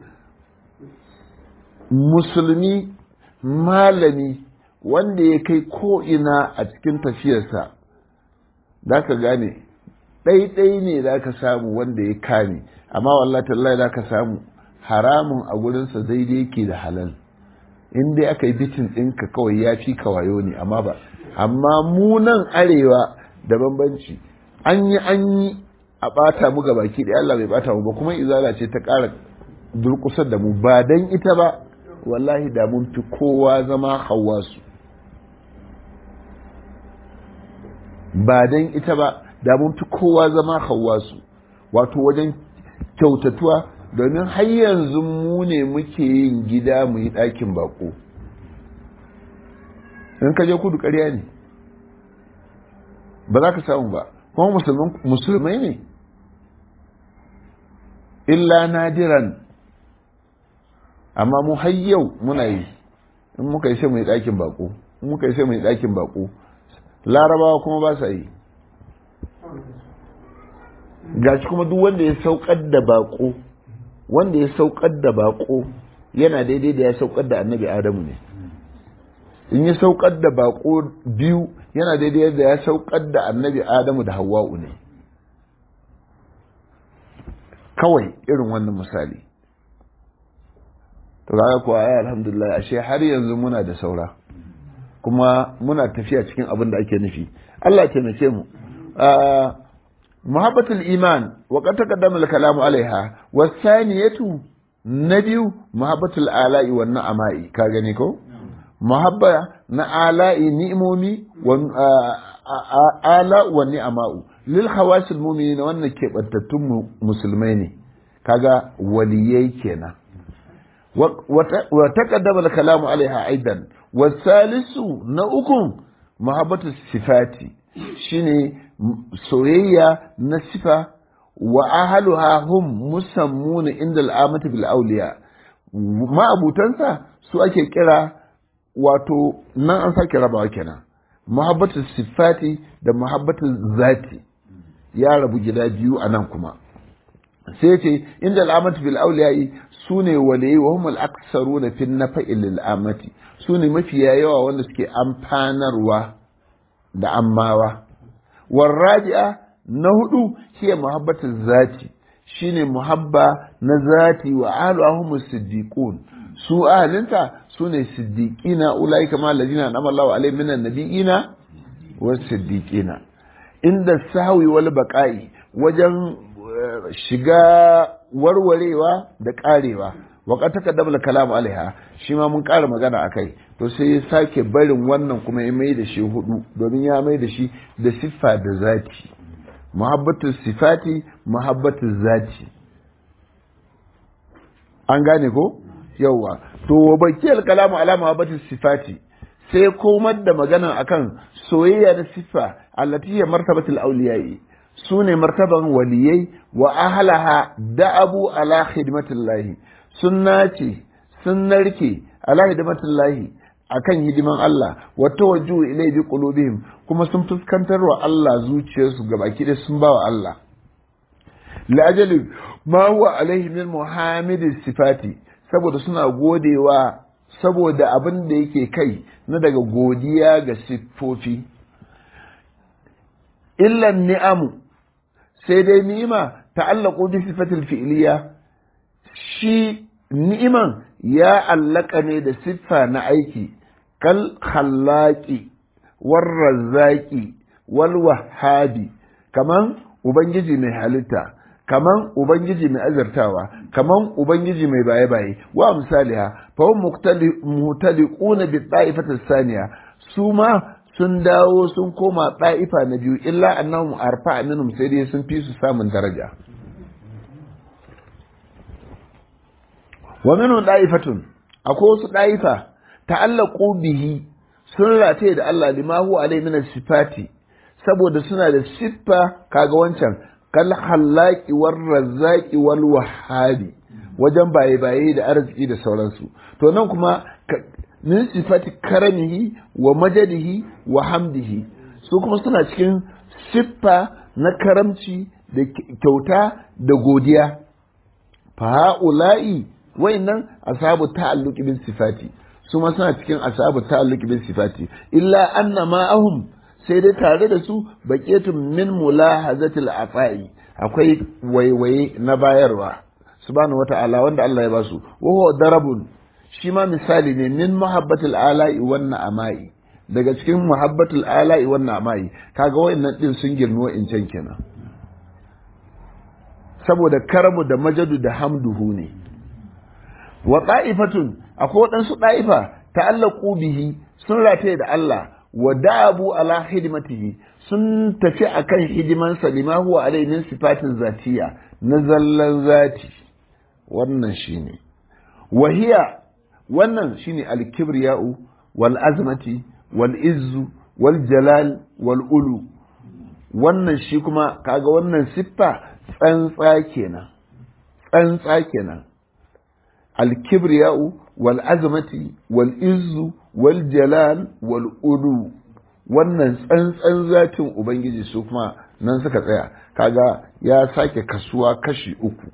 musulmi malami wanda ya kai ko'ina a cikin tafiyarsa za ka gane ɗaiɗai ne za ka samu wanda ya kame amma wallahi tallahi za ka samu haramun a gurinsa daidai yake da halal in dai aka yi bitin ɗinka kawai ya fi kawayo ne amma ba amma mu nan arewa da bambanci an yi an yi a ɓata mu baki da Allah bai ɓata mu ba kuma izala ce ta ƙara durƙusar da mu ba dan ita ba wallahi da mun fi kowa zama hawasu ba dan ita ba da mun fi kowa zama hawasu wato wajen kyautatuwa domin har yanzu mu ne muke yin gida mu yi ɗakin bako in ka je kudu ƙarya ne ba za ka samu ba kuma musulmai ne illa nadiran amma mu har yau muna yi in muka yi sai mu yi ɗakin bako in muka yi sai mu yi ɗakin bako larabawa kuma ba sa yi gashi kuma duk wanda ya saukar da bako wanda ya saukar da bako yana daidai da ya saukar da annabi adamu ne in ya saukar da bako biyu yana daidai da ya saukar da annabi adamu da hawa'u ne kawai irin wannan misali to kaga kuwa ya alhamdulillah ashe har yanzu muna da saura kuma muna tafiya cikin abin da ake nufi Allah taimake mu محبة الإيمان وقد تقدم الكلام عليها والثانية نبي محبة الآلاء والنعماء كاغنيكو محبة نآلاء نئمومي وآلاء والنعماء للخواص المؤمنين وأن كيبتتم مسلمين كاغا وليي كينا وتقدم الكلام عليها أيضا والثالث نؤكم محبة الصفات شيني soyayya na sifa wa ahaluha hum musammuna inda al'amati bil auliya ma'abutansa su ake kira wato nan an sake rabawa kenan muhabbatu sifati da muhabbatu zati ya rabu gida biyu a nan kuma sai ce inda al'amati bil auliya su ne waliyi wa hum al-aksaruna fi nafa'i lil amati su ne mafiya yawa wanda suke amfanarwa da ammawa والرابعة نهدو هي محبة الذات shine muhabba na zati wa ahluhum siddiqun su ahalinta sune siddiqina ulai kama alladina anama Allahu alaihim minan nabiyina was siddiqina inda sahwi wal baqa'i wajen shiga warwarewa da karewa waka takaddama da kalamu alaiha shi ma mun ƙara magana a kai to sai ya sake barin wannan kuma ya mai da shi hudu domin ya mai da shi da siffa da zati muhabbatu sifati muhabbatu zati an gane ko yawwa to wa baki kalamu ala muhabbatu sifati sai komar da magana akan soyayya da siffa allati hiya martabatul awliyai su ne martaban waliyai wa ahlaha da'abu ala khidmatillahi sun nace sun narke ala hidimatullahi akan hidiman Allah wa tawajjuhu ilai bi qulubihim kuma sun fuskantar wa Allah zuciyarsu gabaki da sun bawa Allah la ajali ma huwa alaihi min muhammadis sifati saboda suna godewa saboda abin da yake kai na daga godiya ga siffofi illan ni'amu sai dai ni'ima ta'allaqu bi sifatil fi'liya shi ni'iman ya allaka ne da siffa na aiki kal khallaqi war razzaqi wal wahhabi kaman ubangiji mai halitta kaman ubangiji mai azartawa kaman ubangiji mai baye baye wa misaliha fa hum muhtaliquna bi ta'ifati saniya su ma sun dawo sun koma ta'ifa na biyu illa annahum arfa minhum sai dai sun fi su samun daraja wa minhum da'ifatun akwai wasu da'ifa ta'allaqu bihi sun rataye da Allah lima huwa alai min sifati saboda suna da siffa kaga wancan kal khallaqi war razzaqi wal wahhabi wajen baye baye da arziki da sauransu to nan kuma min sifati karamihi wa majadihi wa hamdihi su kuma suna cikin siffa na karamci da kyauta da godiya fa ha'ula'i wayannan ashabu ta'alluqi bin sifati su ma suna cikin ashabu ta'alluqi bin sifati illa anna ma'ahum sai dai tare da su baqiyatun min mulahazatil afai akwai waiwaye na bayarwa subhanahu wata'ala wanda Allah ya basu wa huwa darabun shi ma misali ne min muhabbatil ala'i wan na'amai daga cikin muhabbatul ala'i wan na'amai kaga wayannan din sun girmi wa'incan kenan saboda karamu da majadu da hamduhu ne wa ɗa'ifatun akwai waɗansu ɗa'ifa ta'allaku bihi sun rataye da Allah wa da'abu ala hidimatihi sun tafi akan hidimansa lima huwa alai min sifatin zatiya na zallan zati wannan shine wahiya wannan shine al-kibriya'u wal azmati wal izzu wal jalal wal ulu wannan shi kuma kaga wannan siffa tsantsa kenan tsantsa kenan الكبرياء والعظمة والإز والجلال والألو wannan tsantsan zatin Ubangiji su kuma nan suka tsaya kaga ya sake kasuwa kashi uku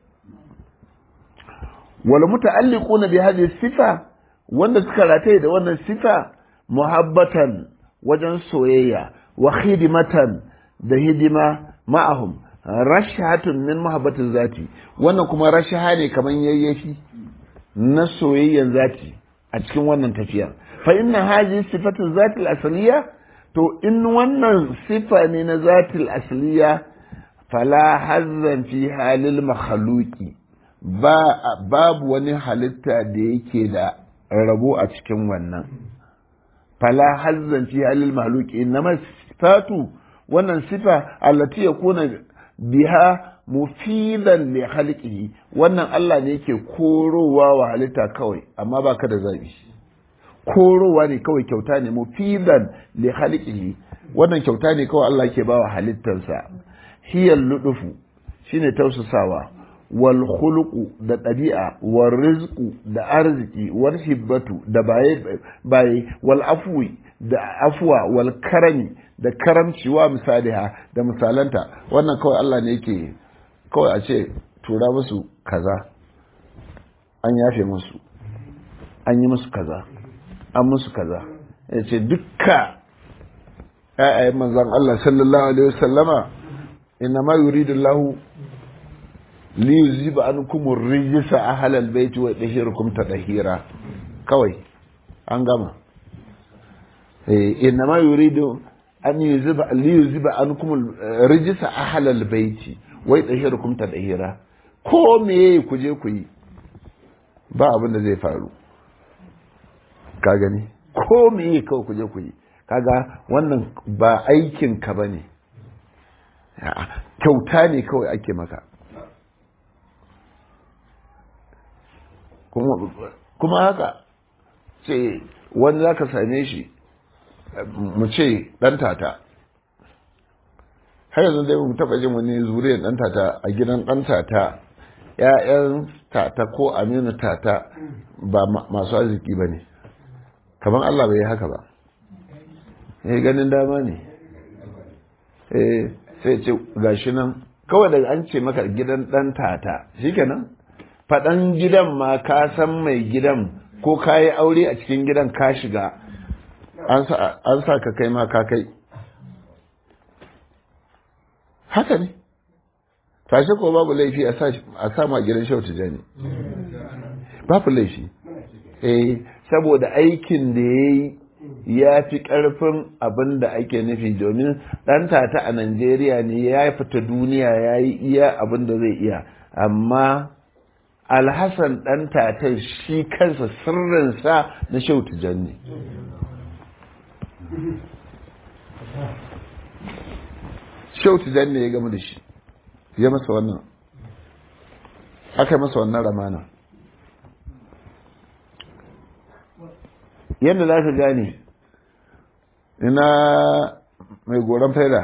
wal muta'alliquna bi hadhihi sifa wanda suka rataye da wannan sifa muhabbatan wajen soyayya wa khidmatan da hidima ma'ahum rashatun min muhabbatin zati wannan kuma rashaha ne kaman yayyafi na soyayyan zati a cikin wannan tafiya fa inna haji sifatul zatil asliya to in wannan sifa ne na zatil asliya fala hazzan fi halil makhluqi ba babu wani halitta da yake da rabo a cikin wannan fala hazzan fi halil makhluqi inma sifatu wannan sifa allati yakuna biha mufidan li khalqihi wannan Allah ne yake korowa wa halitta kawai amma baka da zabi korowa ne kawai kyauta ne mufidan li khalqihi wannan kyauta ne kawai Allah yake bawa halittarsa hiyal ludufu shine tausasawa wal khuluqu da ɗabi'a wal rizqu da arziki wal hibbatu da baye baye wal afwi da afwa wal karami da karamci wa misaliha da misalanta wannan kawai Allah ne yake kawai a ce tura musu kaza an yafe musu an yi musu kaza an musu kaza ya ce dukka ‘ya'yayen manzan Allah sallallahu Alaihi wasallama inna ma yuridu lahu li yuziba ankum rijsa ahlal baiti wa tahirukum tadhira kawai an gama eh inma yuridu an yuziba li yuziba ankum rijsa ahlal baiti wa tahirukum tadhira ko me ku je ku yi ba abin da zai faru ka gani ko me kawai ku je ku yi kaga wannan ba aikin ka bane kyauta ne kawai ake maka kuma haka ce wani za ka same shi mu ce ɗan tata har yanzu dai mu taɓa jin wani zuriyar ɗan tata a gidan ɗan tata ‘ya'yan tata ko aminu tata ba masu arziki ba ne kamar Allah bai yi haka ba ya ganin dama ne sai ce gashi nan kawai daga an ce maka gidan ɗan tata shikenan faɗan gidan ma ka san mai gidan ko ka yi aure a cikin gidan ka shiga an sa ka kai ma ka kai haka ne tashi ko babu laifi a sa ma gidan shau tijani babu laifi eh saboda aikin da ya yi ya fi ƙarfin abin da ake nufi domin ɗan tata a Najeriya ne ya fita duniya ya yi iya abin da zai iya amma alhassan ɗan tata shi kansa sirrinsa na shautu janne shautu janne ya gama da shi ya masa wannan aka masa wannan ramana yadda za ka gane ina mai goron faida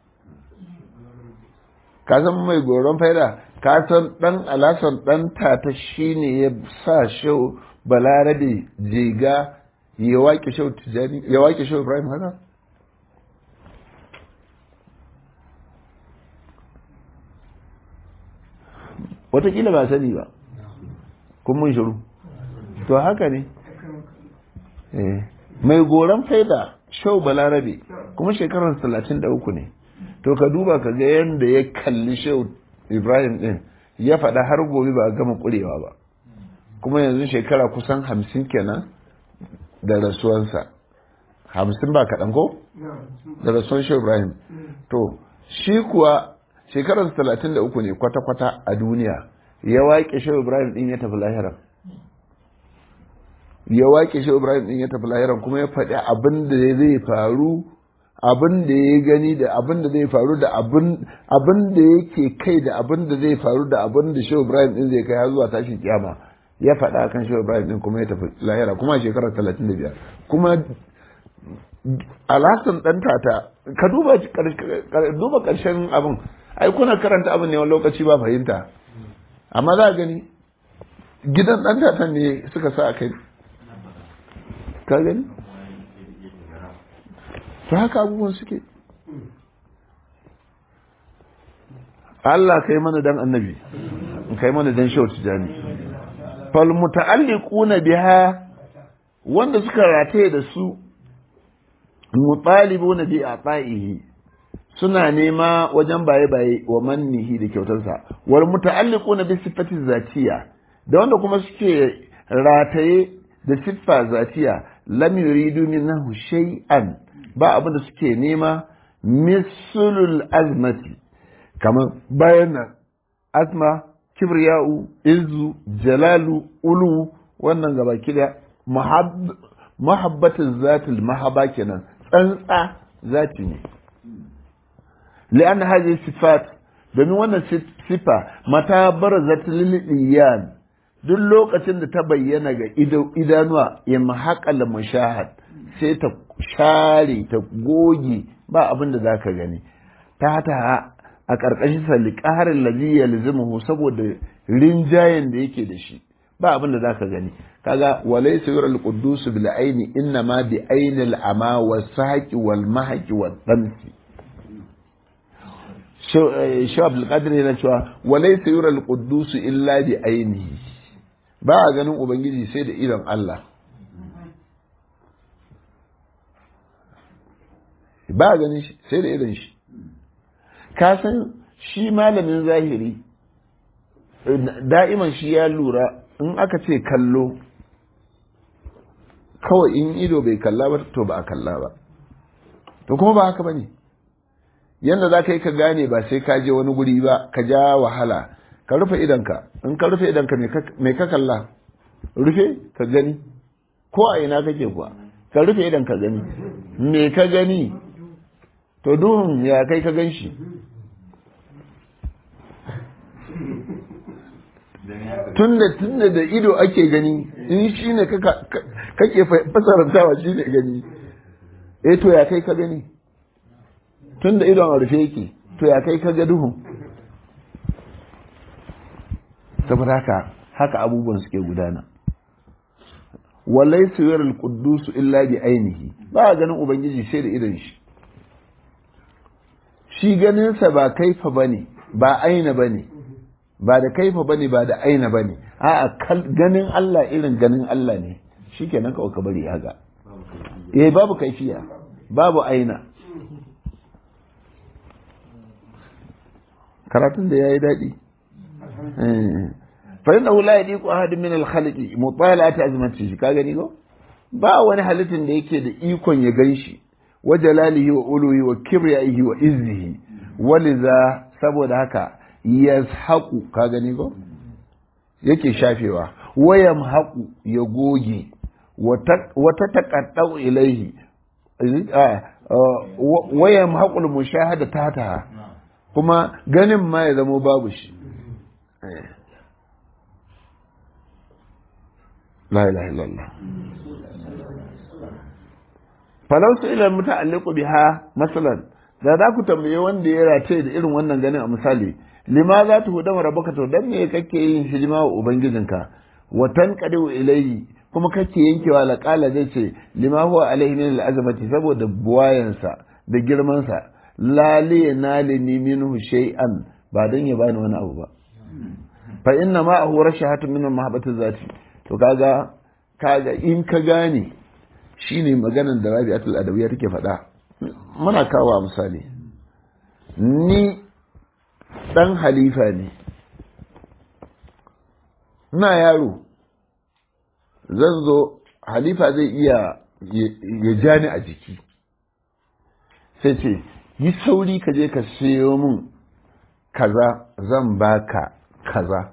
ka san mai goron faida ka san dan alasan dan tata shine ya sa shau balarabe jega ya waƙe shau tijani ya waƙe shau ibrahim haka watakila ba sani ba kun mun shiru to haka ne mai goron faida shau balarabe kuma shekarar talatin da uku ne to ka duba ka ga yadda ya kalli shau ibrahim din ya faɗa har gobe ba a gama ƙurewa ba kuma yanzu shekara kusan hamsin kenan da rasuwansa hamsin ba kaɗan ko da rasuwan shau ibrahim to shi kuwa shekarar talatin da uku ne kwata-kwata a duniya ya waƙe shau ibrahim din ya tafi lahiran ya waƙe shi Ibrahim din ya tafi lahiran kuma ya faɗi abin da zai faru abin da ya gani da abin da zai faru da abin da yake kai da abin da zai faru da abin da shi Ibrahim din zai kai har zuwa tashin kiyama ya faɗa kan shi Ibrahim din kuma ya tafi lahira kuma a shekarar talatin da biyar kuma alhassan ɗan tata ka duba duba ƙarshen abin ai kuna karanta abin ne wani lokaci ba fahimta amma za a gani gidan ɗan tatan ne suka sa a kai ka gani ta haka abubuwan suke Allah kai mana dan annabi kai mana dan shawar tijani fal muta'alliquna biha wanda suka rataye da su mutalibuna bi ata'ihi suna nema wajen baye baye wa mannihi da kyautarsa wal muta'alliquna bi sifati zatiya da wanda kuma suke rataye da siffa zatiya lam yuridu minhu shay'an ba abin da suke nema mislul azmati kamar bayan nan azma kibriya'u izu jalalu ulu wannan gaba kida mahabbatin zatil mahaba kenan tsantsa zati ne li'an hadhihi sifat domin wannan sifa mata barazat lil iyan duk lokacin da ta bayyana ga idanuwa ya mahaƙal mushahad sai ta share ta goge ba abin da za ka gani ta ta a ƙarƙashin sa liƙarin lazi ya lizimuhu saboda rinjayen da yake da shi ba abin da za ka gani kaga walai sayur al-quddus bil aini inna ma bi aini al-ama was saqi wal mahqi wal damsi Shaw Abdul Qadir yana cewa walai sayur al-quddus illa bi ainihi ba a ganin Ubangiji sai da idon Allah. Ba a ganin sai da idon shi. Ka san shi malamin zahiri da'iman shi ya lura in aka ce kallo kawai in ido bai kalla ba to ba a kalla ba to kuma ba haka ba ne yadda za ka yi ka gane ba sai ka je wani guri ba ka ja wahala ka rufe idanka in ka rufe idanka mai ka kalla rufe ka gani ko a ina kake kuwa ka rufe idan ka gani me ka gani to duhun ya kai ka gan shi tunda tunda da ido ake gani in shi ne kake fasarantawa shi ne gani eh to ya kai ka gani tunda idon a rufe yake to ya kai ka ga duhun saboda haka haka abubuwan suke gudana walai suyar quddus illa bi ainihi ba a ganin ubangiji sai da idon shi shi ganinsa ba kaifa bane ba aina bane ba da kaifa bane ba da aina bane a'a ganin Allah irin ganin Allah ne shikenan kawai ka bari haka eh babu kaifiya babu aina karatun da yayi daɗi fa innahu la yadiqu ahadun min al-khalqi mutala'ati azmatihi ka gani ko ba wani halittin da yake da ikon ya ganshi wa jalalihi wa uluhi wa kibriyaihi wa izzihi waliza saboda haka yazhaqu ka gani ko yake shafewa wa yamhaqu ya goge wata taqaddau ilaihi wa yamhaqu al-mushahada tata kuma ganin ma ya zamo babu shi la ilaha illallah falau su ila muta'alliqu biha masalan da za ku tambaye wanda ya race da irin wannan ganin a misali lima za ta hudama rabaka to dan me kake yin hidima wa ubangijinka wa tanqadu ilayhi kuma kake yankewa la qala zai ce lima huwa alaihi min al'azamati saboda buwayansa da girmansa la li nalini minhu shay'an ba dan ya bani wani abu ba fa inna ma huwa rashahatu min mahabbati zati to kaga kaga in ka gane shine maganar da Rabi'atul Adawiyya take faɗa muna kawo misali ni dan halifa ne ina yaro zan zo halifa zai iya ya ja ni a jiki sai ce yi sauri ka je ka siyo min kaza zan baka kaza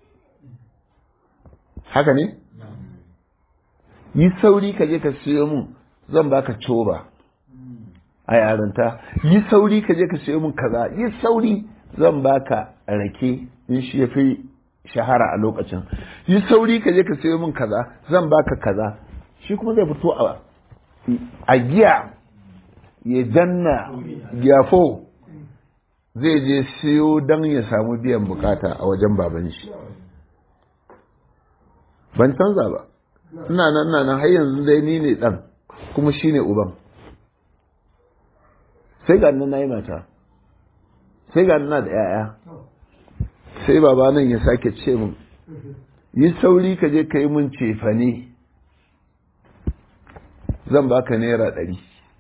haka ne? yi sauri ka je ka siyo min zan baka coba a yaranta yi sauri ka je ka siyo min kaza yi sauri zan baka rake in shi ya fi shahara a lokacin yi sauri ka je ka siyo min kaza zan baka kaza shi kuma zai fito a giya ya janna gyafo zai je siyo don ya samu biyan bukata a wajen baban shi ban canza ba ina nan ina nan har yanzu dai ni ne dan kuma shi ne uban sai ga nan yi mata sai ga na da 'ya'ya sai baba nan ya sake ce min yi sauri ka je ka yi min cefane zan baka naira ɗari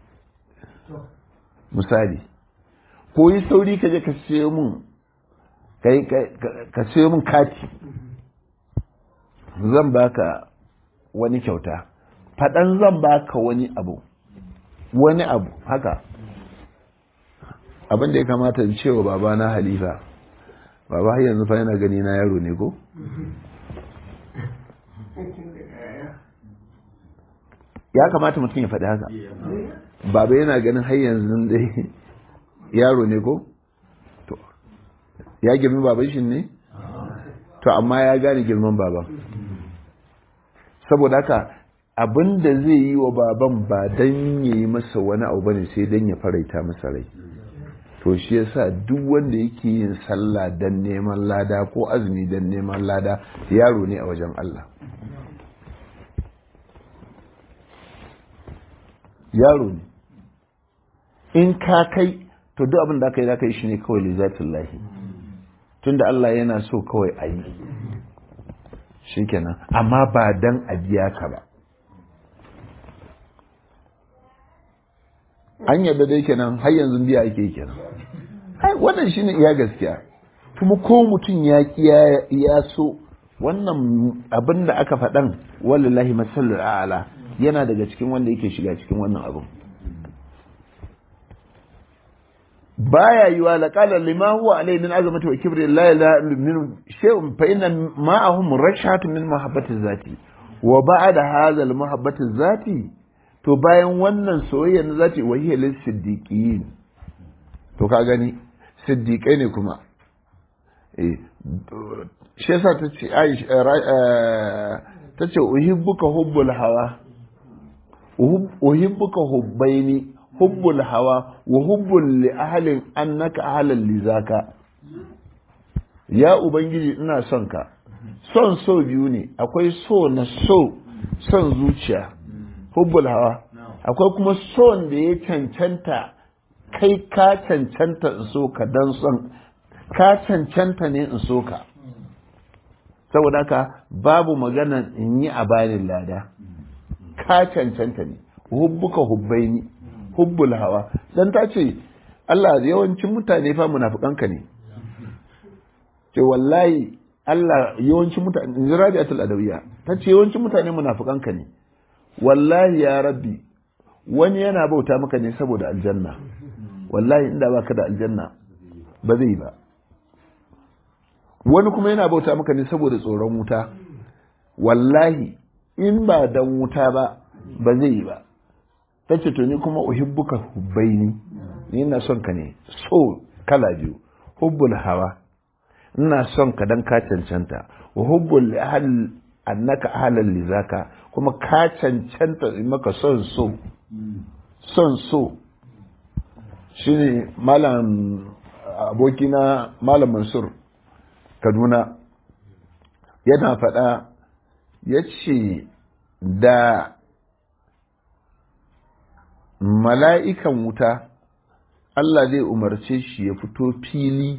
misali ko yi sauri ka je ka siyo min ka siyo min kati zan baka wani kyauta faɗan zan baka wani abu wani abu haka abin da ya kamata in cewa baba na halifa baba har yanzu fa yana gani na yaro ne ko ya kamata mutum ya faɗi haka baba yana ganin har yanzu dai yaro ne ko to ya girmi baban shi ne to amma ya gane girman baban saboda haka abin da zai yi wa baban ba don ya yi masa wani abu bane sai don ya faraita masa rai to shi yasa duk wanda yake yin sallah don neman lada ko azumi don neman lada yaro ne a wajen Allah yaro ne in ka kai to duk abin da aka yi za ka yi shi ne kawai lizatin lahi tunda Allah yana so kawai a yi shi kenan amma ba dan a biya ka ba an yadda dai kenan har yanzu biya ake kenan ai wannan shine iya gaskiya kuma ko mutum ya ya so wannan abin da aka faɗan wallahi masallar a'ala yana daga cikin wanda yake shiga cikin wannan abin baya yiwa laqala lima huwa alayhi min azamati wa kibri la ilaha min shay'un fa inna ma'ahum rashatun min mahabbati zati wa ba'da hadha al mahabbati zati to bayan wannan soyayya na zati wa hiya lis siddiqin to ka gani siddiqai ne kuma eh shi yasa ta ce ta ce uhibbuka hubbul hawa uhibbuka hubbaini hubbul hawa wa hubbul li ahlin annaka ahlan li zaka ya ubangiji ina son ka son so biyu ne akwai so na so son zuciya hubbul hawa akwai kuma son da ya cancanta kai ka cancanta in so ka dan son ka cancanta ne in so ka saboda haka babu magana in yi a bayan lada ka cancanta ne hubbuka hubbaini hubbul hawa dan ta ce Allah yawancin mutane fa munafikanka ne ce wallahi Allah yawancin mutane in ji rabi'atul adawiyya ta ce yawancin mutane munafikanka ne wallahi ya rabbi wani yana bauta maka ne saboda aljanna wallahi inda baka da aljanna ba zai ba wani kuma yana bauta maka ne saboda tsoron wuta wallahi in ba dan wuta ba ba zai yi ba ta ce to ni kuma uhibbuka hubbaini ni ina son ka ne so kala biyu hubbul hawa ina son ka dan ka cancanta wa hubbul ahl annaka ahlal lizaka kuma ka cancanta in maka son so son so shine malam abokina malam mansur kaduna yana faɗa ya ce da mala'ikan wuta Allah zai umarce shi ya fito fili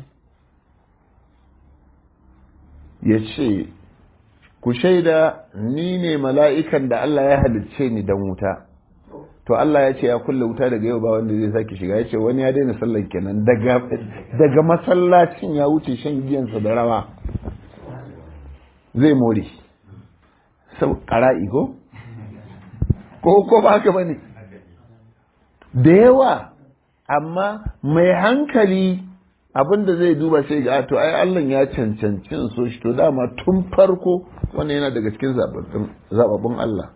ya ce ku shaida ni ne mala'ikan da Allah ya halicce ni don wuta to Allah ya ce ya kulle wuta daga yau ba wanda zai sake shiga ya ce wani ya daina sallan kenan daga masallacin ya wuce shan giyansa da rawa zai more sau ƙara'i ko? ko ko ba haka ba ne da yawa amma mai hankali abinda zai duba sai ga to ai Allah ya cancanci so shi to dama tun farko wannan yana daga cikin zababbun Allah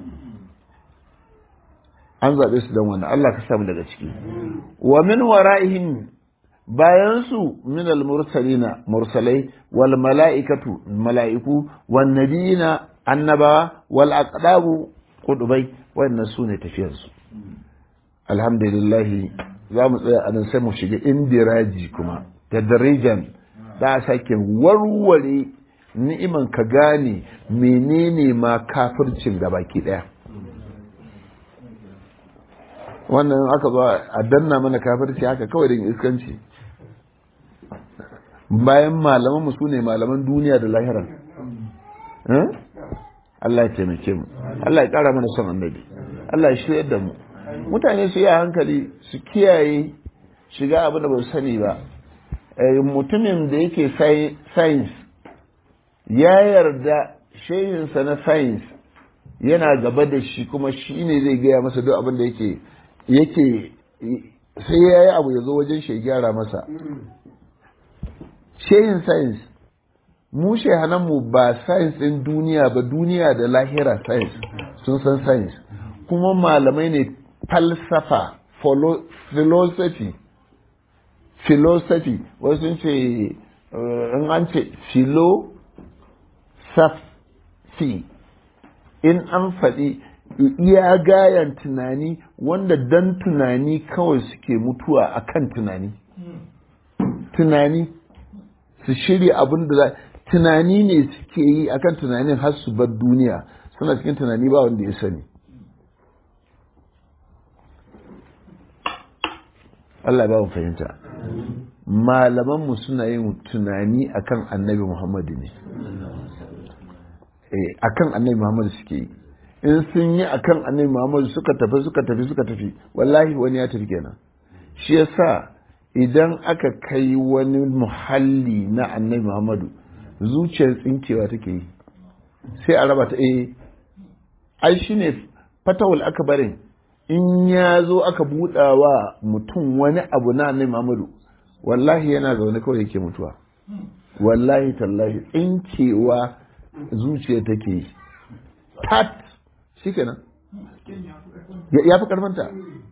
an zaɓe su don wannan Allah ka samu daga ciki wa min wara'ihim bayan su min al-mursalina mursalai wal mala'ikatu mala'iku wan nabiyina annaba wal aqdabu qudubai wannan su ne tafiyar su alhamdulillah za mu tsaya anan sai mu shiga indiraji kuma tadrijan da a sake warware ni'iman ka gane menene ma kafircin gabaki daya wannan aka zo a danna mana kafirci haka kawai da iskanci bayan malaman mu sune malaman duniya da lahira Allah ya taimake mu Allah ya kara mana son annabi Allah ya shirya da mu mutane su yi hankali su kiyaye shiga abin da ba su sani ba mutumin da yake science ya yarda shehinsa na science yana gaba da shi kuma shi ne zai gaya masa duk abin da yake yake sai ya yi abu ya zo wajen shi gyara masa shehin science mu shehananmu ba science ɗin duniya ba duniya da lahira science sun san science kuma malamai ne falsafa philosophy philosophy wasu sun ce in an ce philosophy in an faɗi iya gayan tunani wanda dan tunani kawai suke mutuwa akan tunani tunani su shirya abin da tunani ne suke yi akan tunanin har su bar duniya suna cikin tunani ba wanda ya sani Allah ba mu fahimta malamanmu suna yin tunani akan annabi Muhammadu ne akan annabi Muhammadu suke yi in sun yi akan annabi Muhammadu suka tafi suka tafi suka tafi wallahi wani ya tafi kenan shi yasa idan aka kai wani muhalli na annabi muhammadu zuciyar tsinkewa take yi sai a raba ta eh ai shine fatawul akbarin in ya zo aka buɗa wa mutum wani abu na annabi muhammadu wallahi yana zaune kawai yake mutuwa wallahi tallahi tsinkewa zuciya take yi tat shikenan ya fi karfanta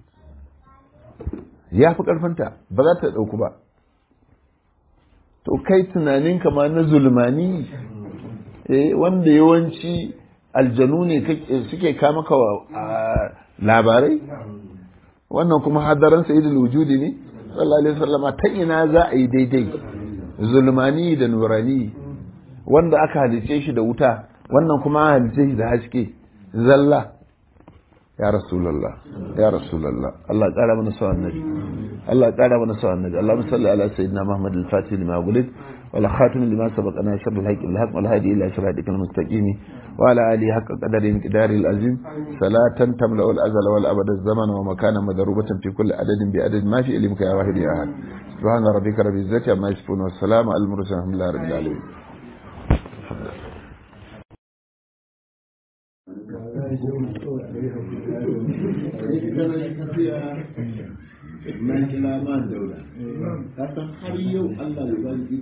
ya fi karfanta ba za ta ɗauku ba to kai tunanin kama na zulmani eh wanda yawanci aljanu ne suke kama ka labarai wannan kuma hadaran sayyidul wujudi ne sallallahu alaihi wasallama ta ina za a yi daidai zulmani da nurani wanda aka halice shi da wuta wannan kuma halice shi da haske zalla ya rasulallah ya rasulallah Allah ƙara mana sa annabi Allah ƙara mana sa annabi Allahumma salli ala sayyidina Muhammad al-Fatih lima gulid wal khatim lima sabaqa nashr al-haqq bil haqq wal hadi ila siratik al-mustaqim wa ala alihi haqqa qadari miqdari al-azim salatan tamla'u al-azala wal abada az-zaman wa makana madrubatan fi kulli adadin bi adad ma fi ilmika ya wahid ya ahad subhana rabbika rabbil izzati amma yasifun wa salamun al-mursalin alhamdulillahi rabbil alamin man ila man daula ka san har yau Allah ya bani